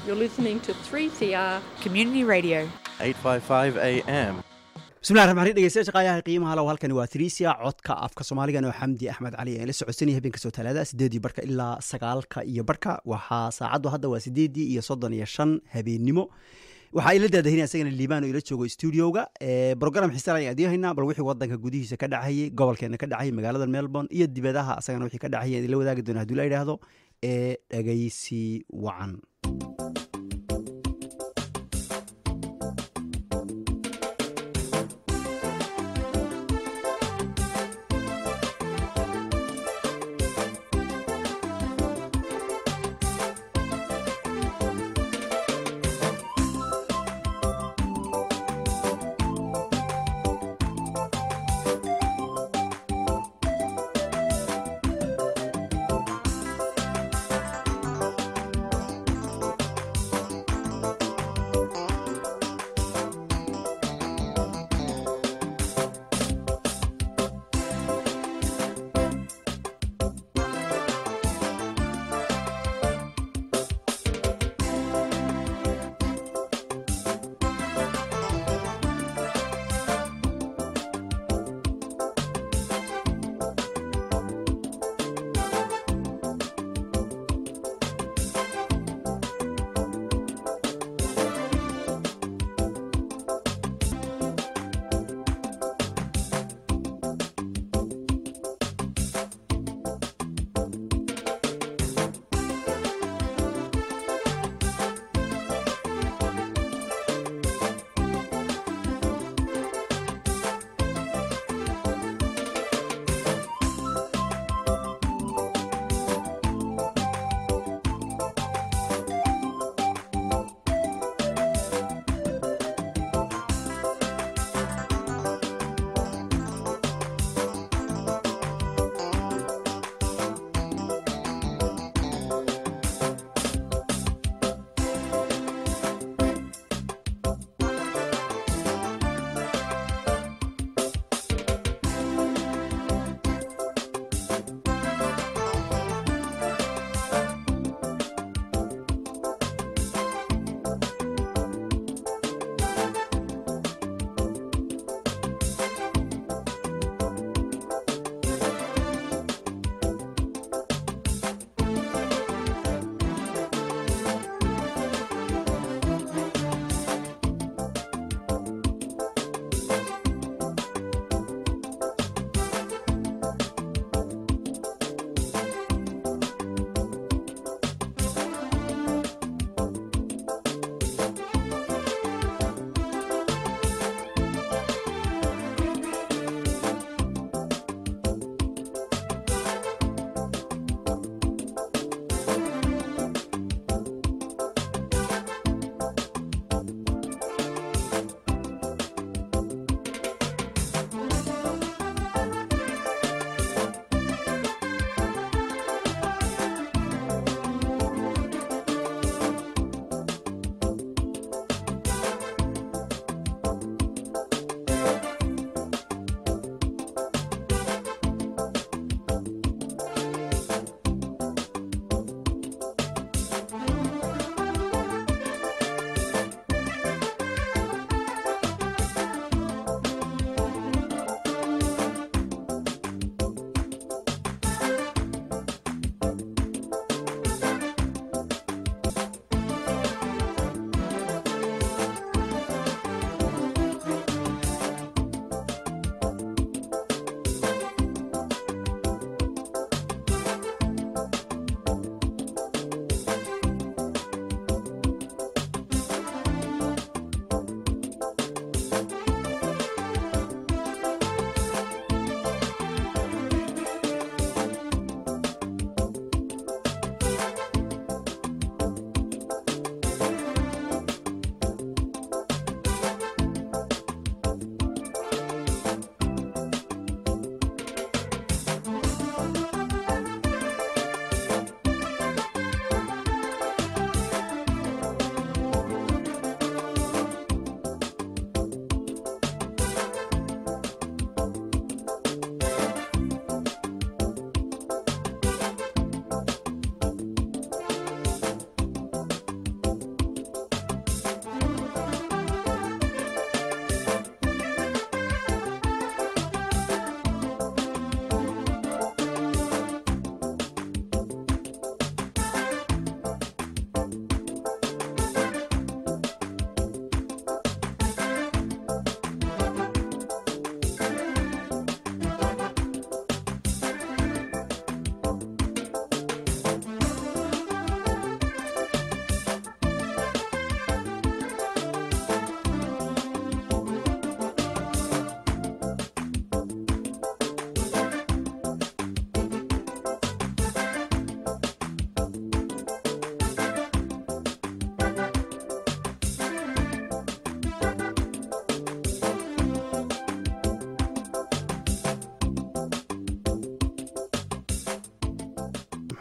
You're listening to 3CR. Community Radio. 855 AM. bismillahi raxmaan raxiim dhegeystayaasha qaayaha qiimaha low halkani waa tiriisia codka afka soomaaligan oo xamdi axmed cali aan la socodsanaya habeenka soo talaada sideedii barka ilaa sagaalka iyo barka waxaa saacaddu hadda waa sideedii iyo soddon iyo shan habeennimo waxaa ila daadahinaya isagana liibaan oo ila joogo stuudioga brogram xiisal ayaan idiin haynaa bal wixii wadanka gudihiisa ka dhacayay gobolkeena ka dhacayay magaalada melbourne iyo dibadaha asagana wixii ka dhacayay idinla wadaagi doona haduu la yidhaahdo ee dhegeysi wacan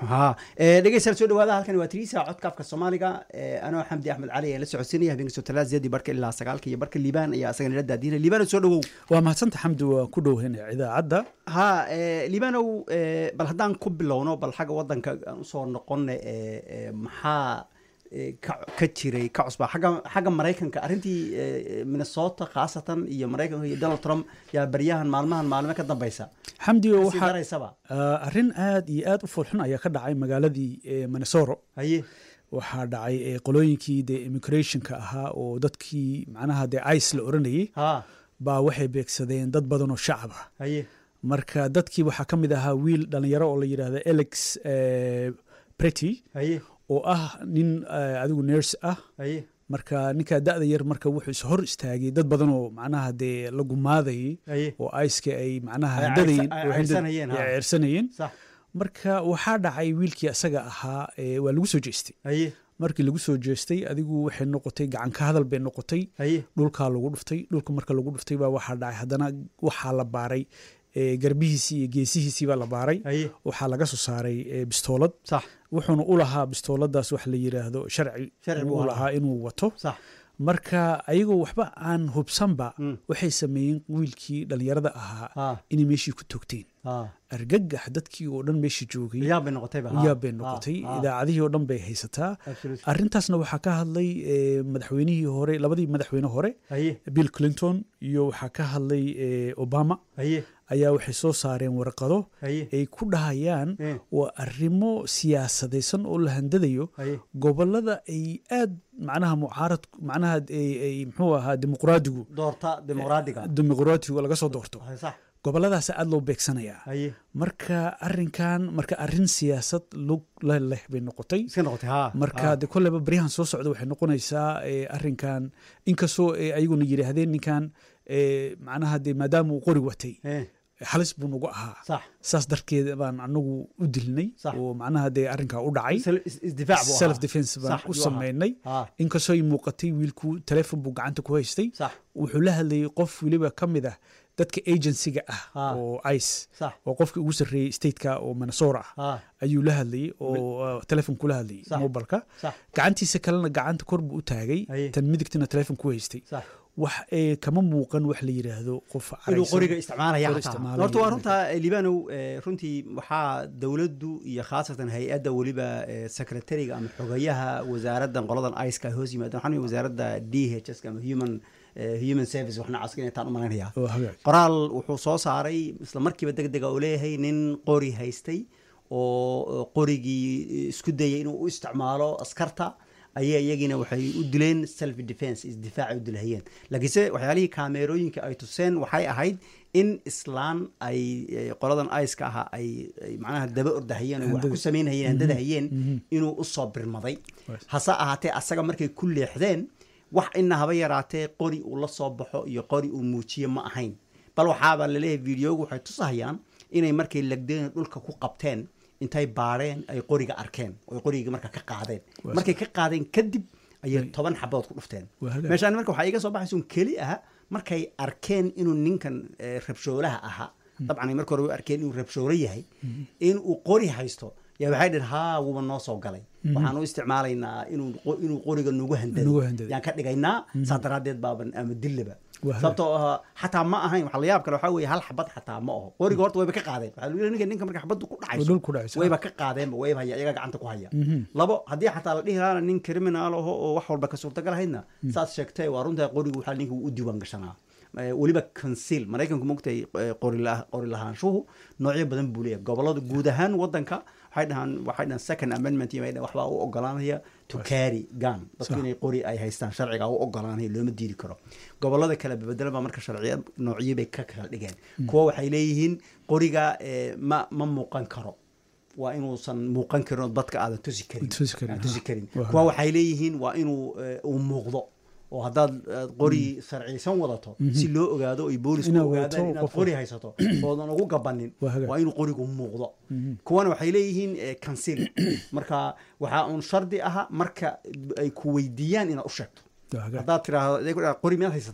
ha Eh, dhegeystayaal soo dhawaada halkan waa tiriisa codka afka soomaaliga Eh, anoo xamdi axmed cali ee la socodsiinaya habeenka soo talaada sideedii barka ilaa sagaalka iyo barka liibaan ayaa asagana la daadiinaya liibaan soo dhawow waa mahadsanta xamdi waa ku dhowhena idaacadda ha eh, liibanow eh, bal haddaan ku bilowno bal xagga wadanka aan usoo noqona eh, eh, maxaa eh, ka ka jiray ka cusbaa xagga xagga maraykanka arrintii eh, minnesota khaasatan iyo maraykanka iyo donald trump yaa baryahan maalmahan maalme ka dambeysa xamdi kasii waxaa daraysaba ah, arrin aad iyo aad u foolxun ayaa ka dhacay magaaladii eh, minnesota haye waxaa dhacay eh, qolooyinkii dee immigrationka ahaa oo dadkii macnaha dee ice la oranayay ha baa waxay beegsadeen dad badan oo shacab ah haye marka dadkii waxaa ka mid ahaa wiil dhalinyaro oo la yidhaahda alex eh, pretty haye oo ah nin eh, adigu nurse ah haye marka ninkaa da'da yar marka wuxuu is hor istaagay dad badan oo macnaha dee la gumaadayay haye oo aiska ay macnaha Ay handadayeen ceyrsa- ay oo hindad- ceyrsanayeen, ha. ay ceyrsanayeen sax marka waxaa dhacay wiilkii asaga ahaa ee, waa lagu soo jeestay haye markii lagu soo jeestay adigu waxay noqotay gacan ka hadal bay noqotay haye dhulkaa lagu dhuftay dhulka marka lagu dhuftay baa waxaa dhacay haddana waxaa la baaray ee, garbihiisii iyo geesihiisii baa la baaray haye waxaa laga soo saaray ee, bistoolad sax wuxuuna u lahaa bistooladaas wax la yidhaahdo sharci Sharci buu u lahaa. lahaa inuu wato sax marka ayagoo waxba aan hubsanba Mm. waxay sameeyeen wiilkii dhalinyarada ahaa ha inay meeshii ku toogteen ha argagax dadkii oo dhan meeshii joogay yaab bay noqotayba ha. yaab bay noqotay Ha, ha. idaacadihii oo dhan bay haysataa Absolutely. arrintaasna waxaa ka hadlay eh, madaxweynihii hore labadii madaxweyne hore haye bill clinton iyo waxaa ka hadlay eh, obama haye ayaa waxay soo saareen warqado haye ay ku dhahayaan Eh. waa arrimo siyaasadaysan oo la handadayo haye gobolada ay aad macnaha mucaarad macnaha ay ay muxuu ahaa dimuqraadigu doorta dimuqraadiga dimuqraadigu laga soo doorto Haye, sax goboladaas aad loo beegsanayaa haye marka arrinkan marka arrin siyaasad lug la leh bay noqotay iska noqotay ha marka de kolleyba baryahan soo socda waxay noqonaysaa eh, arrinkan inkastoo eh, ayaguna yidhaahdeen ninkan eh, macnaha de maadaama uu qori watay Eh, halis buu nagu ahaa sax saas darkeed baan anagu u dilnay Sax. oo macnaha dee arrinkaa u dhacay Sel- is- isdifaac buu ahaa. self defense baan Sax, u yuu ahaa. sameynay ha inkastoo ay muuqatay wiilku telefon buu gacanta ku haystay sax wuxuu la hadlayay qof weliba ka mid ah dadka agencyga ah Ah. oo ice sax oo qofkii ugu sarreeyey stateka oo minnesota ah ha ayuu la hadlayay oo uh, telefon kula hadlayay Sax. mobilka sax gacantiisa kalena gacanta kor buu u taagay Haye. tan midigtana telefon ku haystay sax wax ee kama muuqan wax la yidhaahdo qof inuu caraysan. qoriga isticmaalaya Qori xataa isticmaalaya. horta waa runta eh, liibanow eh, runtii waxaa dowladdu iyo khaasatan hay-adda weliba eh, secretariga ama xogayaha wasaaraddan qoladan ice ka hoos yimaada waxaan wasaaradda d h s ama human eh, human service waxna caska inay taan u malaynayaa oo hagaag qoraal wuxuu soo saaray isla markiiba deg dega uu leeyahay nin qori haystay oo qorigii isku dayay inuu u isticmaalo askarta ayaa iyagiina waxay u dileen self defense isdifaacay u dilahayeen laakiinse waxyaalihii kaameerooyinka ay tuseen waxay ahayd in islaan ay eh, qoladan ice-ka ahaa ay ay macnaha daba ordahayeen oo wax ku Handada. samaynhayeen handadahayeen inuu usoo birmaday Right. hase ahaatee asaga markay ku leexdeen wax ina haba yaraatee qori uu la soo baxo iyo qori uu muujiyo ma ahayn bal waxaaba laleeyahay videogu waxay tusahayaan inay markay lagdeen dhulka ku qabteen intay baadheen ay qoriga arkeen oy qorigii marka ka qaadeen Waa markay ka qaadeen kadib ayay Right. toban xabood ku dhufteen Waa hagaag. meeshaan marka waxaa iga soo baxaysa un keli ah markay arkeen inuu ninkan eh, rabshoolaha ahaa dabcan ay marka hore u arkeen inuu rabshoolo yahay inuu qori haysto yaa waxay dhaheen haa wuuba noo soo galay waxaan u isticmaalaynaa inuu qo- inuu qoriga nagu Nagu handado handado. yaan ka dhigaynaa saa daraaddeed baaban ama dillaba Waa hagaag. sababtoo ah xataa ma ahayn waxa la yaab kale waxaa weeye hal xabad xataa ma aho qoriga horta wayba ka qaadeen waxaa lagu ninka ninka marka xabaddu ku oo dhacayso dhul ku dhacaysa wayba ka qaadeenba wayba haya iyaga gacanta ku haya labo haddii xataa la dhihi lahaana nin criminal aho oo wax walba ka suurtagal ahaydna saad sheegtay waa runtaa qorigu waxaa ninka u diiwaan gashanaa Eh, weliba conceal maraykanku mogtay eh, qori la- qori lahaanshuhu noocyo badan buu leeyahay gobolada guud ahaan wadanka waxay dhahaan waxay dhahaan second amendment iyo waxay dhahaan waxbaa u ogolaanaya to carry gun dadku Sax. inay qori ay haystaan sharciga u ogolaanaya looma diidi karo gobolada kale bebedelan baa marka sharciya noocyo bay ka kala dhigeen kuwa waxay leeyihiin qoriga eh, ma ma muuqan karo waa inuusan muuqan karin oo dadka aadan tusi karin Tusi karin, Aadan tusi ha. karin Waa kuwa waxay leeyihiin waa inuu eh, uu muuqdo oo haddaad aad qori sharciysan wadato si loo ogaado ay boolisku Inaad ogaadaan wadato inaad qof- qori haysato oodan ugu gabanin Waa hagaag. waa inuu qorigu muuqdo kuwana waxay leeyihiin eh, conceal marka waxaa uun shardi aha marka ay ku weydiiyaan inaad u sheegto Waa hagaag. haddaad tiraahdo iyagu dhaha, qori miyaad haysataa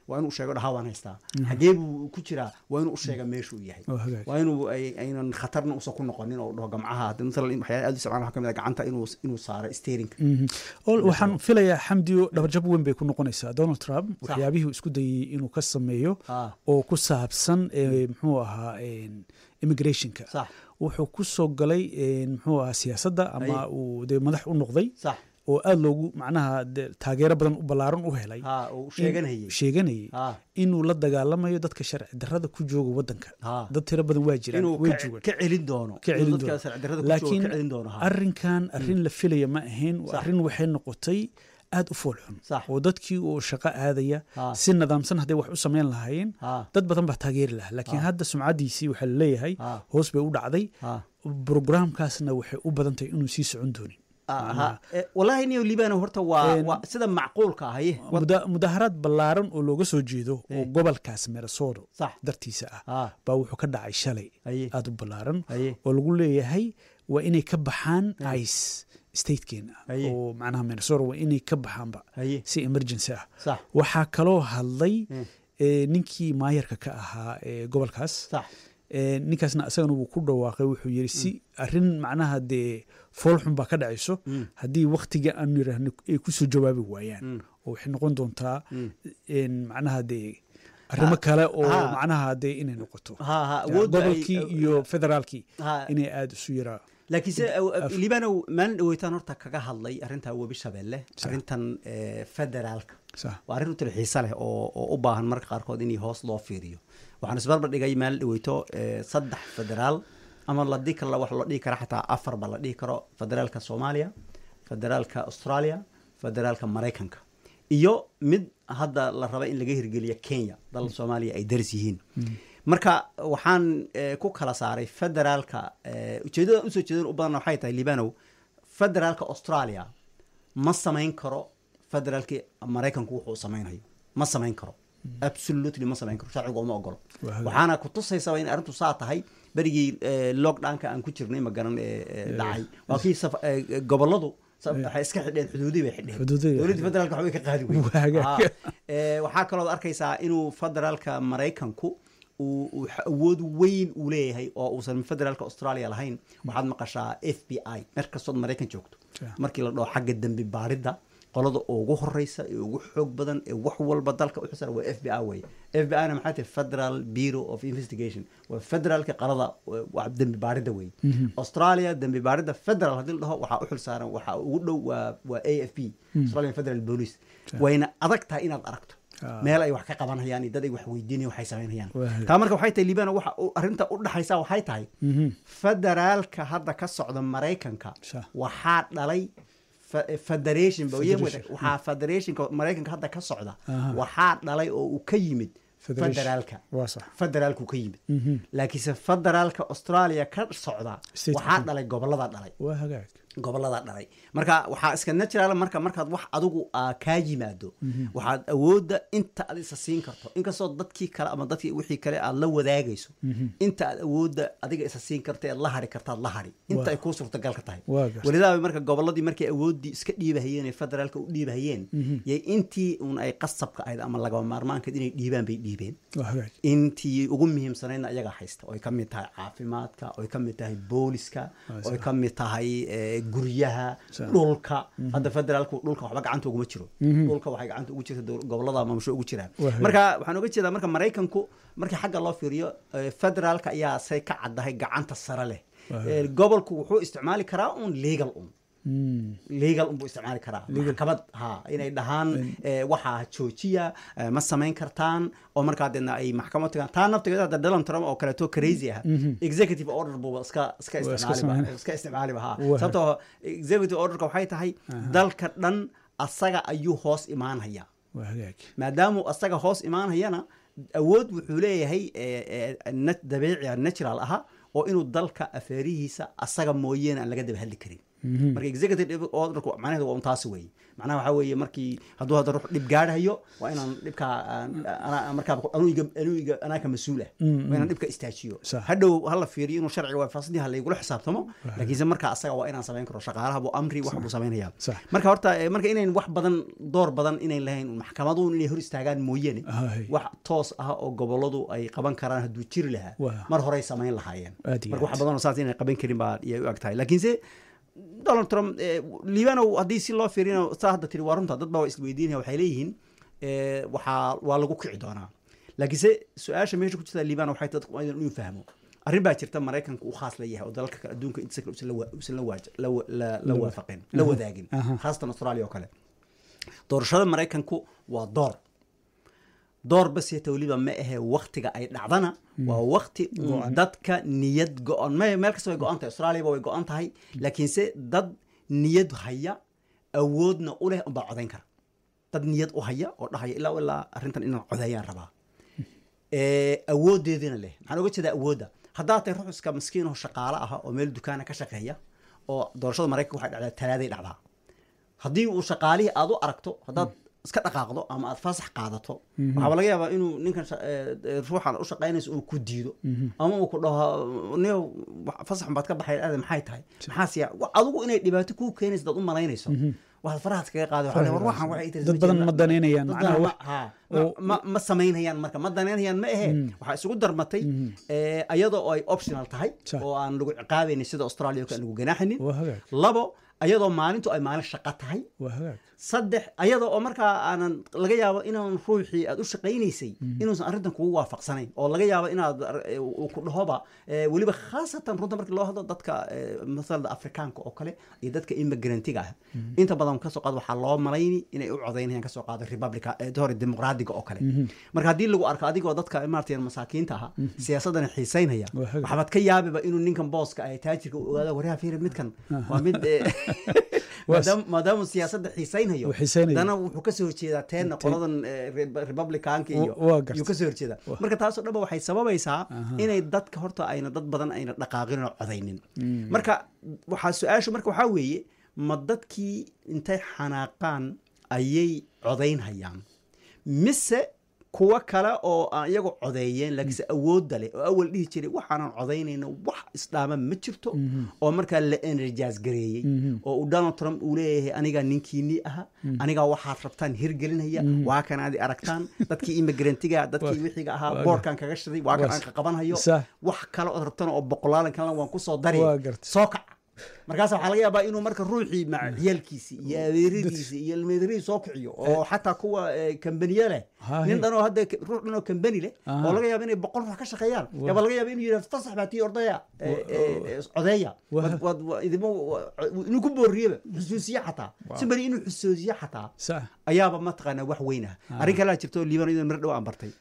waa inuu sheego dhahaa waan haystaa xagee buu ku jiraa waa inuu u sheega meeshuu yahay oo hagaag waa inuu ay- aynan khatarna usan ku noqonin oo dhaho gamcaha hadii masalan in waxyaala aad u isticmaala waxaa ka mid ah gacanta inuu inuu saaro steerinka Mhm. Ol- waxaan filayaa xamdiyo dhabarjab weyn bay ku noqonaysaa donald trump waxyaabihii uu isku dayey inuu ka sameeyo Ah. oo ku saabsan eh, muxuu ahaa en, immigrationka sax wuxuu ku soo galay en, muxuu ahaa siyaasadda ama Aye. uu dee madax u noqday sax oo aada loogu macnaha dee taageero badan u ballaaran u helay ha uu in- sheeganayay sheeganayay ha inuu la dagaalamayo dadka sharci darrada ku jooga waddanka ha dad tiro badan waa jiraan inuu way ka joogaan ka celin doono Ka celin inuu dadka doono. sharci darrada ku jooga laakiin ka celin doono ha arrinkan arrin la filaya ma ahayn Sax. arrin waxay noqotay aada u foolxun Sax. oo dadkii oo shaqo aadaya Ha. si nidaamsan hadday wax u samayn lahaayeen ha dad badan baa taageeri lahaa laakiin hadda sumcaddiisii waxaa laleeyahay Ha. hoos bay u dhacday ha brograamkaasna waxay u badan tahay inuu sii socon doonin aha Eh, wallahi niyo libano horta waa En- waa sida macquulka ahaye Muda- mudaharaad ballaaran oo looga soo jeedo oo Eh. gobolkaas minnesota sax dartiisa ah ha baa wuxuu ka dhacay shalay haye aada u ballaaran haye oo lagu leeyahay waa inay ka baxaan ice statekeena Aye. oo macnaha minnesota waa inay ka baxaanba haye si emergency ah sax waxaa kaloo hadlay Mm. eh, ninkii maayarka ka ahaa ee gobolkaas sax Eh, ninkaasna isagana wuu ku dhawaaqay wuxuu yidhi si arrin macnaha dee foolxun baa ka dhacayso Mm. haddii waktiga aanu yidhaahno ay ku soo jawaabi waayaan Mm. oo waxay noqon doontaa Mm. en, macnaha dee arrimo kale oo ha. macnaha dee inay noqoto ha ha Ya, awoodda ay- gobolkii iyo federaalkii ha inay aada isu yaraa laakiin se af- libanow maalin dhaweytaan horta kaga hadlay arrintaa webi shabeelle arrintan eh, federaalka sax waa arrin u tali xiise leh oo oo u baahan marka qaarkood in hoos loo fiiriyo waxaan isbarbar dhigay maalin dhaweyto eh, saddex federaal ama la dhihi karo wax loo dhihi kara xataa afarba la dhihi karo federaalka soomaaliya federaalka australia federaalka maraykanka iyo mid hadda la raba in laga hirgeliyo kenya dal soomaaliya ay daris yihiin marka waxaan eh, ku kala saaray federaalka eh, ujeeddada usoo jeedan u badan waxay tahay libanow federaalka australia ma samayn karo federaalki maraykanku wuxuu samaynayo ma samayn karo absolutely ma samayn karo sharcigu uma ogolo Waa hagaag. waxaana ku tusaysaba in arrintu saa tahay berigii eh, lockdownka aan ku jirnay ma garan eh, eh, dhacay waa kii saf- eh, eh, goboladu sa- waxay iska xidheen xuduudii bay xidheen Xuduudii bay dowladdii federaalka waxbay ka qaadi weyday. Waa hagaag. Ah, eh, waxaa kaloo arkaysaa inuu federaalka maraykanku uu uu xa- awood weyn uu leeyahay oo uusan federaalka australia lahayn waxaad maqashaa f b i mer kastood maraykan joogto Ja. markii la dhaho xagga dembi baadhidda qolada ugu horeysa ee ugu xoog badan ee wax walba dalka u xisara waa f b i weye f b i na maxay tahay federal bureau of investigation waa federaalka qalada eh, waa dembi baadhidda weye australia dembi baadhidda federal haddii la dhaho waxaa u xilsaaran waxaa ugu dhow waa waa a f p australian federal police Ja. wayna adag tahay inaad aragto Ah. meel ay wax ka qabanhayaan iyo dad ay wax weydiinayaan waxay samaynayaan Waa hagaag. taa marka waxay tahay libana waxa u- arrinta u dhaxaysa waxay tahay Mhm. federaalka hadda ka socda maraykanka Sha. waxaa dhalay fe- federation ba- Federation. wada- waxaa federationka maraykanka hadda ka socda Aha. waxaa dhalay oo uu ka yimid Federation. federaalka waa sax federaalku ka yimid Mhm. laakiinse federaalka australia ka socda State waxaa ka- dhalay gobolada dhalay waa hagaag gobolada dhalay marka waxaa iska natural marka markaad wax adigu aa kaa yimaado waxaad awoodda inta aad isa siin karto inkastoo dadkii kale ama dadkii wixii kale aad la wadaagayso inta aad awoodda adiga isa siin karta ead la hari kartaad la hari inta Waa. ay kuu suurtagal ka tahay Waa gartay. walidaaba marka goboladii markay awooddii iska dhiibahayeen ee federaalka u dhiibahayeen yay intii un ay qasabka ahayd ama lagaba maarmaankeed inay dhiibaan bay dhiibeen waa hagaag intii ugu muhiimsanaydna ayagaa haysta oy ka mid tahay caafimaadka oy ka mid tahay booliska Waa oy sax. ka mid tahay eh, guryaha Sax. dhulka hadda federaalku dhulka waxba gacanta uguma jiro dhulka waxay gacanta ugu jirta dowl- gobolada maamusho ugu jiraan Waa hagaag. marka waxaan oga jeedaa marka maraykanku markii xagga loo fiiriyo eh, federaalka ayaa say ka caddahay gacanta sare leh Waa Eh, gobolku wuxuu isticmaali karaa un legal un Mm. legal unbuu isticmaali karaa maxkamad ha inay dhahaan eh, waxaa joojiya eh, ma samayn kartaan oo markaa deedna ay maxkamad tagaan taa naftigeeda hadda donald trump oo kaleeto crazy ah executive order buuba iska iska Waa iska isticmaaliba samayn- iska isticmaaliba ha Waa. sababtoo executive orderka waxay tahay dalka dhan asaga ayuu hoos imaanhaya waa hagaag maadaamuu asaga hoos imaanhayana awood wuxuu leeyahay eh, eh, nat- dabiici ah natural aha oo inuu dalka afeerihiisa asaga mooyeene aan laga daba hadli karin marka executive orderku macnaheedu waa un taasi weeye macnaha waxaa weeye markii hadduu hadda ruux dhib gaadhayo waa inaan dhibkaa aan- anaa markaa anuiga anuiga anaa ka mas-uul ah waa inaan dhibka istaajiyo Sax. hadhow hala fiiriyo inuu sharciga waafaqsan yahay laygula xisaabtamo laakiinse markaa asaga waa inaan samayn karo shaqaalaha buu amri wax buu samaynayaa Sax. marka horta eh, marka inayn wax badan door badan inayn lahayn maxkamaduhu inay hor istaagaan mooyaane Hay. wax toos ah oo goboladu ay qaban karaan hadduu jiri lahaa Waa. mar horey samayn lahaayeen Aad iyo marka wax aad. badan oo saas inay qaban karin baa iyay u eg tahay laakiinse donald trump eh, liibanow haddii si loo fiirino saa hadda tiri waa runta dad baa waa isweydiinaya waxay leeyihiin eh, waxaa waa lagu kici doonaa laakiinse su-aasha meesha ku jirta liibano waxay tahay dadku waa inuu fahmo arrin baa jirta maraykanka uu khaas leeyahay oo dalalka kale adduunka intiisa kale usan la wa- usan la waaj- la wa- la- la waafaqin la wadaagin Aha. khaasatan australia oo kale doorashada maraykanku waa door door bas yeeta weliba ma ahe waktiga ay dhacdana waa wakti uun dadka niyad go-an me meel kasta way go-an tahay australiaba way go-an tahay laakiinse dad niyad haya awoodna u leh unbaa codayn kara dad niyad u haya oo dhahaya ilaa ilaa arrintan inaan codeeyaan rabaa Eh, awoodeedina leh maxaan oga jeedaa awoodda haddaad tahay ruux iska miskiin oo shaqaale ah oo meel dukaana ka shaqeeya oo doorashada maraykanka waxay dhacdaa talaaday dhacdaa haddii uu shaqaalihii aad u aragto haddaad iska dhaqaaqdo ama aad fasax qaadato waxaaba laga yaabaa inuu ninkan sha- eh, eh, ruuxan u shaqaynayso uu ku diido ama uu ku dhaho niyo wax- fasaxun baad ka baxay aade maxay tahay maxaa siya wa- adigu inay dhibaato kuu keenayso dad u malaynayso waxaad farahaad kaga qaadi waxaa leeyahay, war waxaan waxay ii tiri dad ma badan jirna. ma danaynayaan Dad macnaha badan wax ma- haa, ma- ma- ma samaynayaan marka ma danaynayaan ma ahe waxaa isugu darmatay eh, iyadoo oo ay optional tahay Sax. oo aan lagu ciqaabaynin sida australia oo kale aan lagu ganaaxinin waa hagaag labo ayadoo maalintu ay maalin shaqo tahay waa hagaag saddex ayadoo oo markaa aanan laga yaabo inaan ruuxii aad u shaqaynaysay inuusan arrintan kugu waafaqsanayn oo laga yaabo inaad eh, uu ku dhahoba eh, weliba khaasatan runta markii loo hadlo dadka eh, masalada afrikaanka oo kale iyo dadka immigrantiga ah inta badan kasoo qaado waxaa loo malayni inay u codaynayaan kasoo qaado republica eh, hore dimuqraadiga oo kale marka haddii lagu arko adigoo dadka maartay masaakiinta aha siyaasadana xiisaynaya Waa hagaag. waxaad ka yaabiba inuu ninkan booska ay taajirka u ogaado waryaha fiiri midkan waa mid eh, maadaama maadaama siyaasadda xiisaynayo Uu xiisaynayo. dana wuxuu kasoo horjeedaa teena qoladan eh, Re- republicanka iyo Wa- waa gartay. yuu kasoo horjeedaa marka taasoo dhanba waxay sababaysaa inay dadka horta ayna dad badan ayna dhaqaaqin oo codaynin marka waxaa su-aashu marka waxaa weeye ma dadkii intay xanaaqaan ayay codaynhayaan mise kuwa kale oo aan iyagu codeeyeen laakiinse awoodda leh oo awal dhihi jiray waxaanan codaynayno wax isdhaama ma jirto oo markaa la energize gareeyey oo uu donald trump uu leeyahay anigaa ninkiinii aha anigaa waxaad rabtaan hirgelinaya waa kan aad i aragtaan dadkii immigrantiga dadkii wixiga ahaa waa boorkan kaga shiday waa kan waa aan ka qabanhayo Sax. wax kale ood rabtana oo boqolaalan kalena waan kusoo dari Waa gartay. soo kac markaas waxaa laga yaabaa inuu marka ruuxii maca ciyaalkiisi iyo adeeradiisi iyo ilmeedarihi soo kiciyo oo xataa kuwa eh, kambaniye leh Haa, nin he. dhan oo hadda k- ruux dhan oo kambani leh Aha. oo laga yaaba inay boqol ruux ka shaqeeyaan yaaba laga yaaba inuu yidhahdo fasax baa tii ordaya eh, eh, eh, codeeya Waa. Wad- wad- wa- idimo wa- inuu ku booriyeba xusuusiye xataa si bari inuu xusuusiye xataa sax ayaaba mataqaanaa wax weyn ah arrin kalaa jirto liiban iyadoo mar dhow aan bartay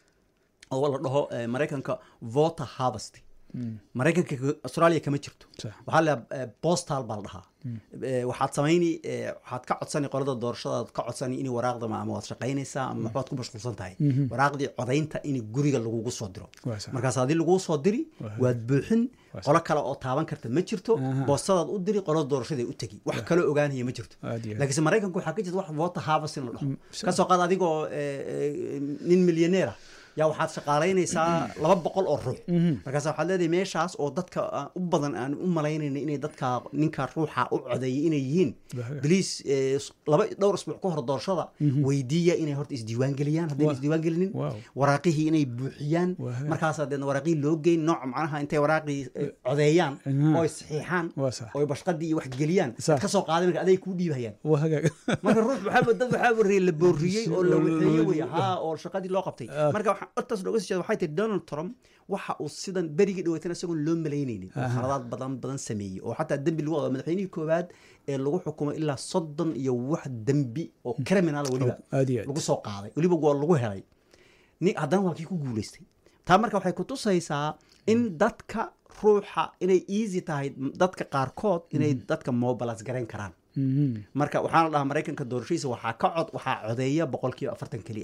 oo la dhaho eh, maraykanka voter harvest maraykanka ka- australia kama jirto Sax. waxaa la postal baa la dhahaa Eh, waxaad samayni eh, waxaad ka codsani qolada doorashadaad ka codsani inay waraaqda ma- ama waad shaqaynaysaa ama waxbaad ku mashquulsan tahay waraaqdii codaynta in guriga lagugu soo diro Waa sax. markaas haddii laguu soo diri waad buuxin qolo kale oo taaban karta ma jirto Aha. boostadaad u diri qolada doorashada u tegi wax kaloo ogaanaya ma jirto Aad iyo aad. laakiinse maraykanku waxaa ka jirta wax voter harvest in la dhaho kasoo qaad adigoo eh, eh, nin milyaneer ah yaa waxaad shaqaalaynaysaa laba boqol oo ruux markaas waxaad leedahay meeshaas oo dadka aan u badan aan u malaynayna inay dadka ninka ruuxa u codeeyay inay yihiin Wahaga. baliis eh, laba dhowr isbuuc ka hor doorashada weydiiya inay horta isdiiwaan geliyaan haddayna Wa- isdiiwaan gelinin Wow. waraaqihii inay buuxiyaan Wahaga. markaasaa deedna waraaqihii loo geyn nooc macnaha intay waraaqii eh, codeeyaan Aha. oo ay saxiixaan Waa sax. oo ay bashqadii iyo wax geliyaan Sax. ka soo qaaday marka aday kuu dhiibhayaan waa hagaag marka ruux waxaaba dad waxaaba ree la booriyey oo la Oo la- waxeeyey wey la- haa oo shaqadii loo qabtay Ah. marka waxaa hortaas looga sii jeeda waxay tahay donald trump waxa uu sidan berigii dhaweytana isagoon loo malaynaynin oo khaladaad badan badan sameeyey oo xataa dembi lagu wado madaxweynihii koowaad ee lagu xukumay ilaa soddon iyo wax dembi oo criminal weliba aad iyo aad. lagu soo qaaday weliba waa lagu helay ni haddana waa kii ku guuleystay taa marka waxay kutusaysaa in dadka ruuxa inay easy tahay dadka qaarkood inay dadka mobilas garayn karaan Mhm. marka waxaana dhahaa maraykanka doorashadiisa waxaa ka cod waxaa codeeya boqolkiiba afartan keliya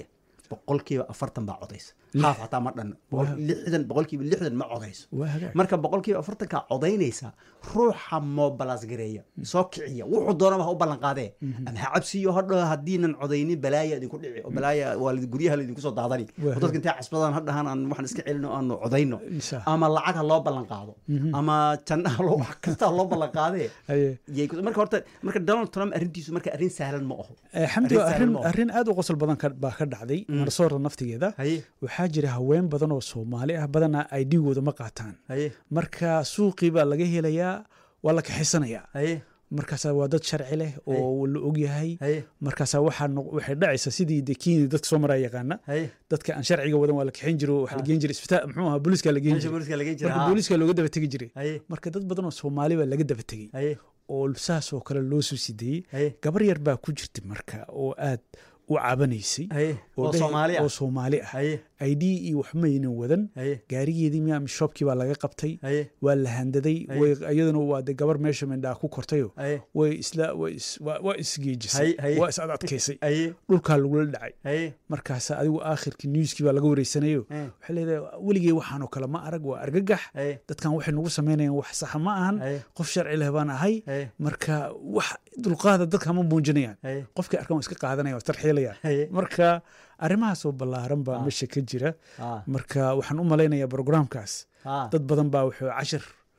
boqolkiiba afartan baa codaysa haaf hataa ma dhan Boqol- lixdan boqolkiiba lixdan ma codayso waa hagaag marka boqolkiiba afartanka codaynaysa ruuxa mobalas gareeya soo kiciya wuxuu doonaba ha u ballan qaadee ama ha cabsiyo hadho haddiinan codaynin balaaya idinku dhici oo balaaya waa la- guryaha laydinku soo daadani Waa oo dadka intay casbadaan hadhahan aan waxaan iska celino aanu codayno Insha. ama lacag ha loo ballan qaado ama jannaha loo wax kasta ha loo ballan qaadee Haye. yay ku- marka horta marka donald trump arrintiisu marka arrin sahlan ma aho Eh, xamdi Arrin sahlan arrin ma aho. arrin aad u qosol badan ka- baa ka dhacday minnesota naftigeeda haye waxaa jira haween badan oo soomaali ah badanaa ay dhigooda ma qaataan haye marka suuqii baa laga helayaa waa la kaxisanayaa haye markaasaa waa dad sharci leh oo la ogyahay haye markaasaa waxaa noq- waxay dhacaysa sidii de kenya dadka soo maraa yaqaana haye dadka aan sharciga wadan waa la kaxin jiro waxaa la geen jiray isbitaal muxuu ahaa booliiska la geen meesha jiray booliska laga jira marka haa. booliiska looga daba tegi jiray haye marka dad badan oo soomaali baa laga daba tegey haye oo saas oo kale loo soo sideeyey haye gabar yar baa ku jirta marka oo aad u cabanaysay haye oo dheh- soomaali ah oo soomaali ah haye id iyo waxmaynan wadan haye gaarigeedii miya mishopkii baa laga qabtay haye waa la handaday Haye. way iyaduna waa de gabar meesha mindhaa ku kortayo haye way isla way is- waa waa isgeejisay Haye, haye. waa is adadkaysay haye dhulkaa lagula dhacay haye markaasa adigu aakhirkii newskii baa laga wareysanayo Eh. waxay leedahay weligey waxaanoo kale ma arag waa argagax haye dadkan waxay nagu samaynayaan wax saxa ma ahan haye qof sharci leh baan ahay haye marka wax dulqaada dadka ma muujinayaan haye qofkii arkan waa iska qaadanaya waa tarxiilayaan haye marka arrimahaasoo ballaaran baa Ah. meesha ka jira haa marka waxaan u malaynayaa programkaas haa dad badan baa wuxuu cashir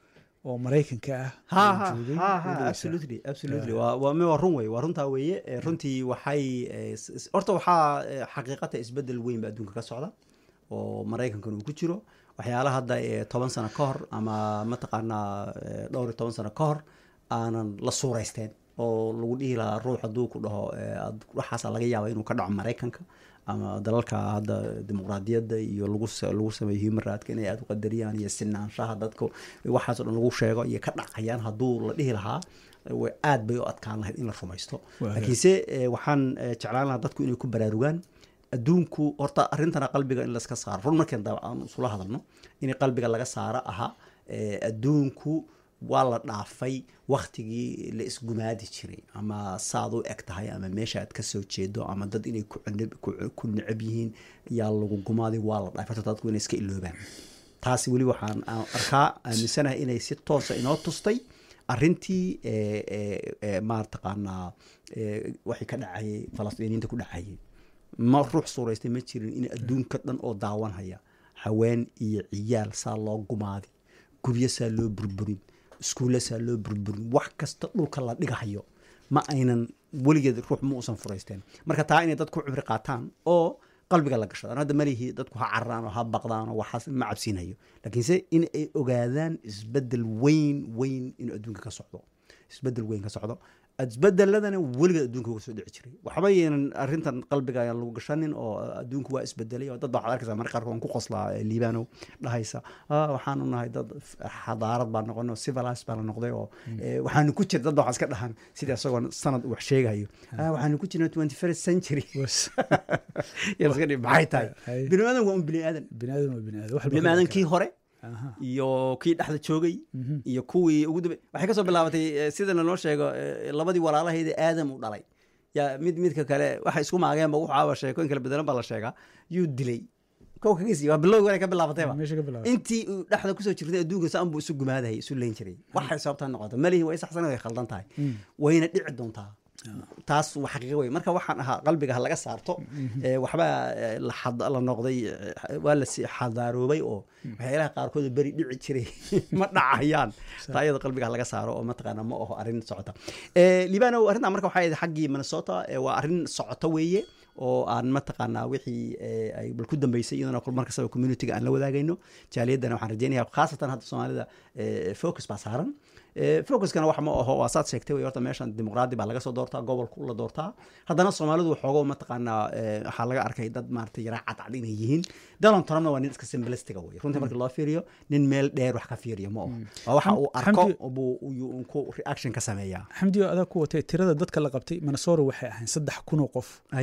oo maraykanka ah ha oo ha joogay ha u ha dhigaysaa. absolutely absolutely waa waa me- waa run wey waa runtaa weeye Eh, runtii waxay eh, s- s- horta waxaa eh, xaqiiqata isbedel weyn ba adduunka ka socda oo maraykankan uu ku jiro waxyaala hadda eh, toban sano ka hor ama mataqaanaa eh, dhowr iyo toban sano ka hor aanan la suuraysteen oo lagu dhihi lahaa ruux hadduu ku dhaho eh, ad- waxaasaa laga yaaba inuu ka dhaco maraykanka ama dalalka hadda dimuqraadiyadda iyo lagu sa- lagu sameeyo human rightka inay aada u qadariyaan iyo sinaanshaha dadka waxaas oo dhan lagu sheego iyo ka dhacayaan hadduu la dhihi lahaa way aad bay u adkaan lahayd in la rumaysto Waa laakiinse eh, waxaan eh, jeclaan lahaa dadku inay ku baraarugaan adduunku horta arrintana qalbiga in layska saaro run markeen daba aan isula hadalno in qalbiga laga saaro aha eh, adduunku waa la dhaafay waktigii la isgumaadi jiray ama saad u eg tahay ama meesha aad kasoo jeedo ama dad inay ku cunab- ku- ku necab yihiin yaa lagu gumaaday waa la dhaafay horta dadku inay iska iloobaan taasi weli waxaan aan arkaa aaminsanahay inay si toosa inoo tustay arrintii eh, eh, eh, maartaqaanaa eh, waxay ka dhacayay falastiiniinta ku dhacayay ma ruux suuraystay ma jirin in adduunka dhan oo daawanhaya haween iyo ciyaal saa loo gumaadi guryo saa loo burburin iskuulla saa loo burburin wax kasta dhulka la dhigahayo ma aynan weligeed ruux ma uusan furaysteen marka taa inay dadku cibri qaataan oo qalbiga la gashadaan hadda malihii dadku ha cararaan oo ha baqdaan oo waxaas ma cabsiinayo laakiinse in ay ogaadaan isbedel weyn weyn inuu adduunka ka socdo isbedel weyn ka socdo isbedeladana weligeed adduunka uga soo dhici jiray waxba yeenan arrintan qalbiga ayaan lagu gashanin oo adduunku waa isbedelay oo dad baa waxaad arkaysaa marka qaarkood aan ku qoslaa eh, liibano dhahaysa "Ah, waxaanu nahay dad f- xadaarad baan noqonay oo civilized baan noqday oo eh, waxaanu ku jira dad baa waxaa iska dhahan sidii isagoo sanad wax sheegayo "Ah, waxaanu ku jirnaa twenty first century Was- Yaa la iska dhihi, maxay tahay Hay. bini aadan waa un bini aadan bini aadan waa bini aadan wax bini aadan kii hore Aha. iyo kii dhexda joogay iyo kuwii ugu dambe waxay kasoo bilaabatay eh, sida lanoo sheego eh, labadii walaalahayda aadam u dhalay yaa mid midka kale waxay isku maageenba wuxaaba sheekooyin kala bedelan baa la sheegaa yuu dilay kow kaga sii waa bilowgi hore ka bilaabatayba meesha ka bilaabay intii uu dhexda kusoo jirtay adduunka saan buu isu gumaadayay isu leyn jiray waxay sababtaa noqota malihi way saxsan way khaldan tahay wayna dhici doontaa taas waa xaqiiqo wey marka waxaan ahaa qalbiga ha laga saarto Eh, waxbaa eh, la xad- la noqday eh, waa la si xadaaroobay oo waxyaalaha qaarkood beri dhici jiray ma dhacayaan taa iyada qalbiga ha laga saaro oo mataqaana ma aho arrin socota Eh, libano arrintan marka waxay ahayd xaggii minnesota eh, waa arrin socota weeye oo aan mataqaanaa wixii eh, ay bal ku dambeysay iyadana kul markastaba communityga aan la wadaagayno jaaliyaddana waxaan rajeynaya khaasatan hadda soomaalida eh, focus baa saaran Eh, focuskana wax ma aho waa saad sheegtay wey horta meeshan dimuqraadi baa laga soo doortaa gobolku la doortaa haddana soomaalidu waxoogo mataqaanaa eh, waxaa laga arkay dad maarata yaraa cadcad inay yihiin donald trumpna waa nin iska simblistiga wey runtii markii loo fiiriyo nin meel dheer wax ka fiiriyo ma aho waa waxa uu arko Xamdi- buu uu ku reaction ka sameeyaa xamdi oo adaa ku watay tirada dadka la qabtay minnesota waxay ahayn saddex kun oo qof aye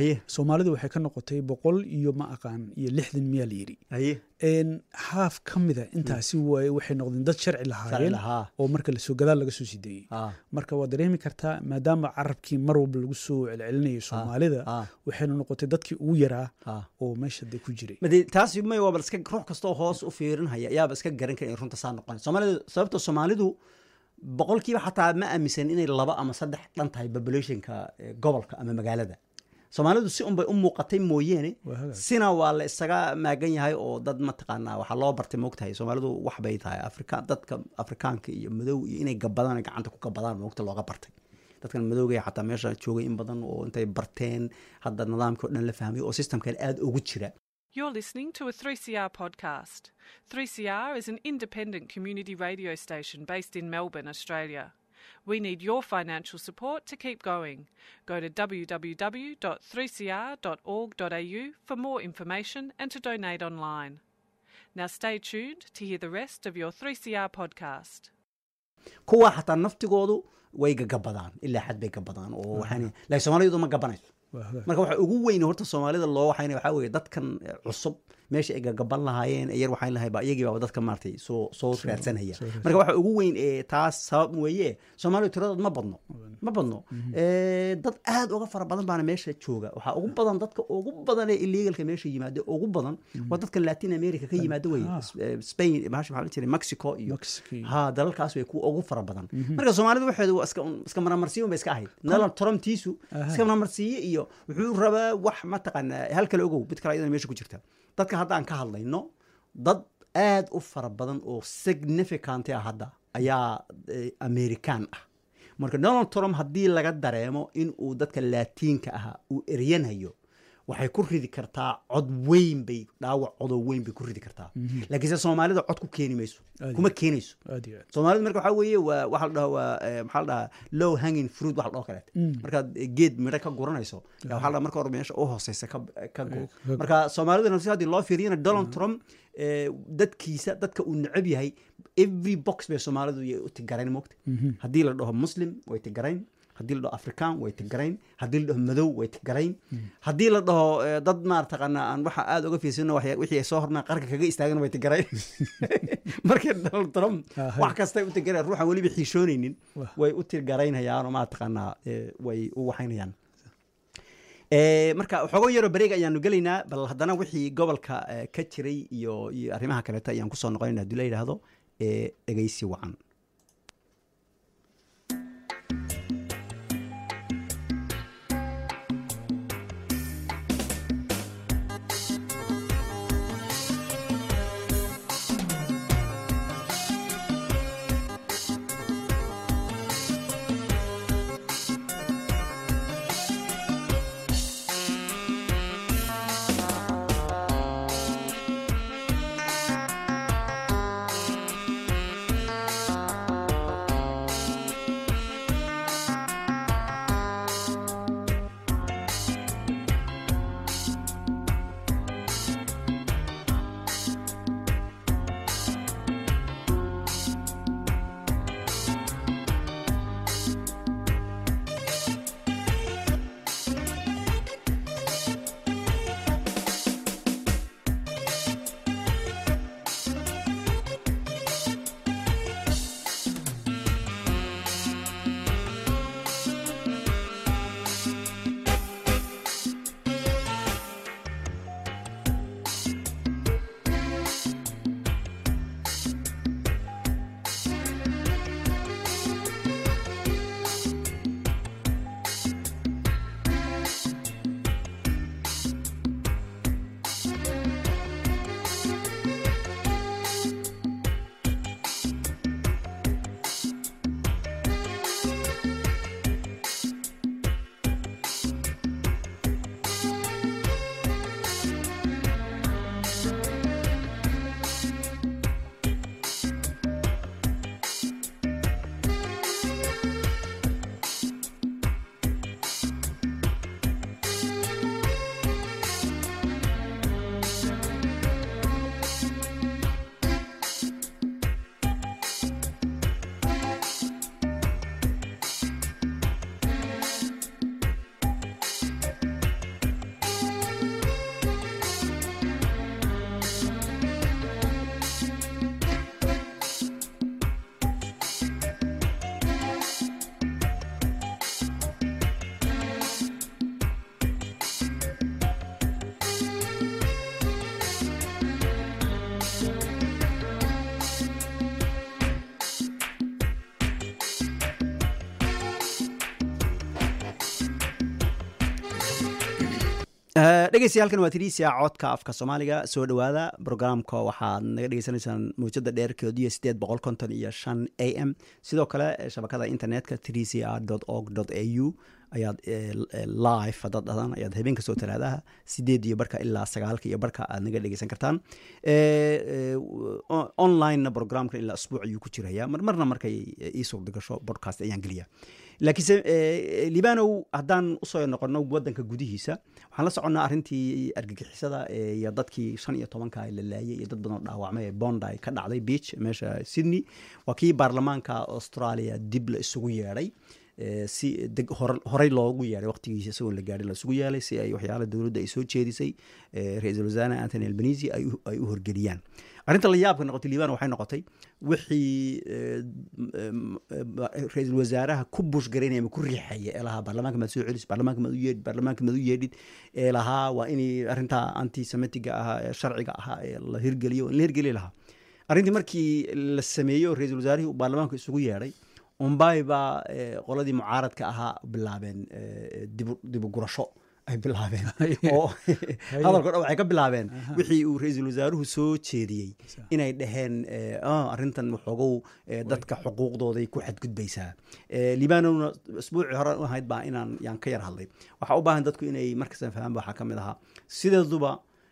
soomaalidu waxay ka noqotay boqol iyo ma aqaan iyo lixdan miyaa la yidhi haye En, haaf ka mida intaasi waay waxay noqdeen dad sharci lahaayeen lahaa oo marka lasoo gadaal laga soo sideeyey ah marka waad dareemi kartaa maadaama carabkii mar walba lagu soo celcelinayay soomaalida ah waxayna noqotay dadkii ugu yaraa ah oo meesha de ku jiray made taasi may waaba iska ruux kastoo hoos u fiirinhaya yaaba iska garan kara in runta saa noqon soomaalidu sababta soomaalidu boqolkiiba xataa ma aaminsan inay laba ama saddex dhan tahay populationka eh, gobolka ama magaalada soomaalidu si unbay u muuqatay mooyeene Waa hagaag. sina waa la isaga maagan yahay oo dad mataqaanaa waxaa loo bartay moogtahay soomaalidu wax bay tahay afrika dadka afrikaanka iyo madow iyo inay gabadaan ay gacanta ku gabadaan moogta looga bartay dadkan madowga xataa meesha joogay in badan oo intay barteen hadda nidaamkii o dhan la fahmay oo systemkan aada ugu jira You're listening to a 3CR podcast. 3CR is an independent community radio station based in Melbourne, Australia. We need your financial support to keep going. Go to www.3cr.org.au for more information and to donate online. Now stay tuned to hear the rest of your 3CR podcast. kuwa xataa naftigoodu way gagabadaan ilaa xad bay gabadaan oo waxaan laakiin soomaalidu ma gabanayso Waa hagaag. marka waxa ugu weyn horta soomaalida loo waxayna waxaa weeye dadkan eh, cusub meesha ay gagaban lahaayeen ee yar waxaan lahay ba iyagii baaba dadka maaragtay soo soo raadsanaya soo raadsan. marka waxa ugu weyn ee taas sabab weeye soomaalidu tiradood ma badno ma badno Eh, dad aad uga fara badan baana meesha jooga waxaa ugu badan dadka ugu badan ee illegalka meesha yimaada ugu badan waa dadka latin america ka yimaada weye Ah. S- eh, spain maxaa maxaa la jiray mexico iyo Mexico. ha dalalkaas way kuwa ugu fara badan marka soomaalidu waxeedu waa iska iska maramarsiyo bay iska ahayd donald trumptiisu Aha. iska maramarsiye iyo wuxuu rabaa wax mataqaanaa hal kale ogow mid kale ayadana meesha ku jirta dadka hadda aan ka hadlayno dad aad u fara badan oo significant ah hadda ayaa eh, american ah marka donald trump haddii laga dareemo in uu dadka laatiinka ahaa uu eryanayo waxay ku ridi kartaa cod weyn bay dhaawac codoo weyn bay ku ridi kartaa laakiinse soomaalida cod ku keeni mayso Aad kuma keenayso aad iyo aad soomaalida marka waxaa weeye waa waxa la dhaho waa eh, maxaa la dhahaa low hanging fruit waxa la dhaho kaleet markaad eh, geed midho ka guranayso yaa waxaa la dhaha marka hore meesha u hooseysa ka ka go ka- marka soomaalida si haddii loo fiiriyana donald trump eh, dadkiisa dadka uu necab yahay every box bay soomaalidu yay u tigarayn moogta haddii la dhaho muslim way tigarayn haddii la dhaho african way tigarayn haddii la dhaho madow way tigarayn haddii la dhaho eh, dad maartaqaana aan waxa aada uga fiirsano waxya- wixii ay soo hornaa qarka kaga istaagan way tigarayn marka donald trump Ah, hay. wax kastay u tigarayn ruuxan weliba xiishoonaynin Wah. way u tigaraynayaan oo maataqaanaa eh, way u waxaynayaan Eh, marka waxoogo yaroo bareeg ayaanu gelaynaa bal haddana wixii gobolka eh, ka jiray iyo iyo arrimaha kaleeta ayaan kusoo noqonayna haddii la yidhaahdo eh, dhegeysi wacan dhegeystayaal halkan waa tiriisia codka afka soomaaliga soo dhowaada brograamka waxaad naga dhegeysanaysaan mawjada dheerkeedu iyo sideed boqol konton iyo shan a m sidoo kale shabakada internetka trisia org a u ayaad live haddaad dhahdaan ayaad habeen kastoo talaadaha sideed iyo barka ilaa sagaalka iyo barka aad naga dhegeysan kartaan onlinena programka ilaa asbuuc ayuu ku jiraya marmarna markay ii suurda gasho podcast ayaan geliya laakiinse libanow haddaan usoo noqono wadanka gudihiisa waxaan la soconnaa arrintii argagixisada iyo dadkii shan iyo tobanka la laayay iyo dad badan oo dhaawacmay ee bondi ka dhacday beach meesha sydney waa kii baarlamaanka australia dib la isugu yeedhay si horey loogu yeehay waqtigiisa isagoon la gaadhin lasugu yeelay si ay waxyaala dowladda ay soo jeedisay ra-iisul wasaare antony albanisi ay u horgeliyaan arrinta la yaabka noqotay liban waxay noqotay wixii ra-iisul wasaaraha ku bushgaraynaya ama ku riixaya ee lahaa baarlamaanka maad soo celis baarlamaanka maad u yeedhid baarlamaanka maad u yeedhid ee lahaa waa inay arrintaa antisemitiga ahaa ee sharciga ahaa ee la hirgeliyo in la hirgeli lahaa arrintii markii la sameeyo ra-iisul wasaarihii uu baarlamaanka isugu yeedhay umbay baa qoladii mucaaradka ahaa bilaabeen dibu gurasho ay bilaabeen oo hadalko dhan waxay ka bilaabeen wixii uu ra-iisul wasaaruhu soo jeediyey inay dhaheen arrintan waxoogow dadka xuquuqdooday ku xadgudbaysaa libanona isbuucii hore ahayd baa inaan yaan ka yar hadlay waxaa u baahan dadku inay markastan fahmaan waxaa ka mid ahaa sideeduba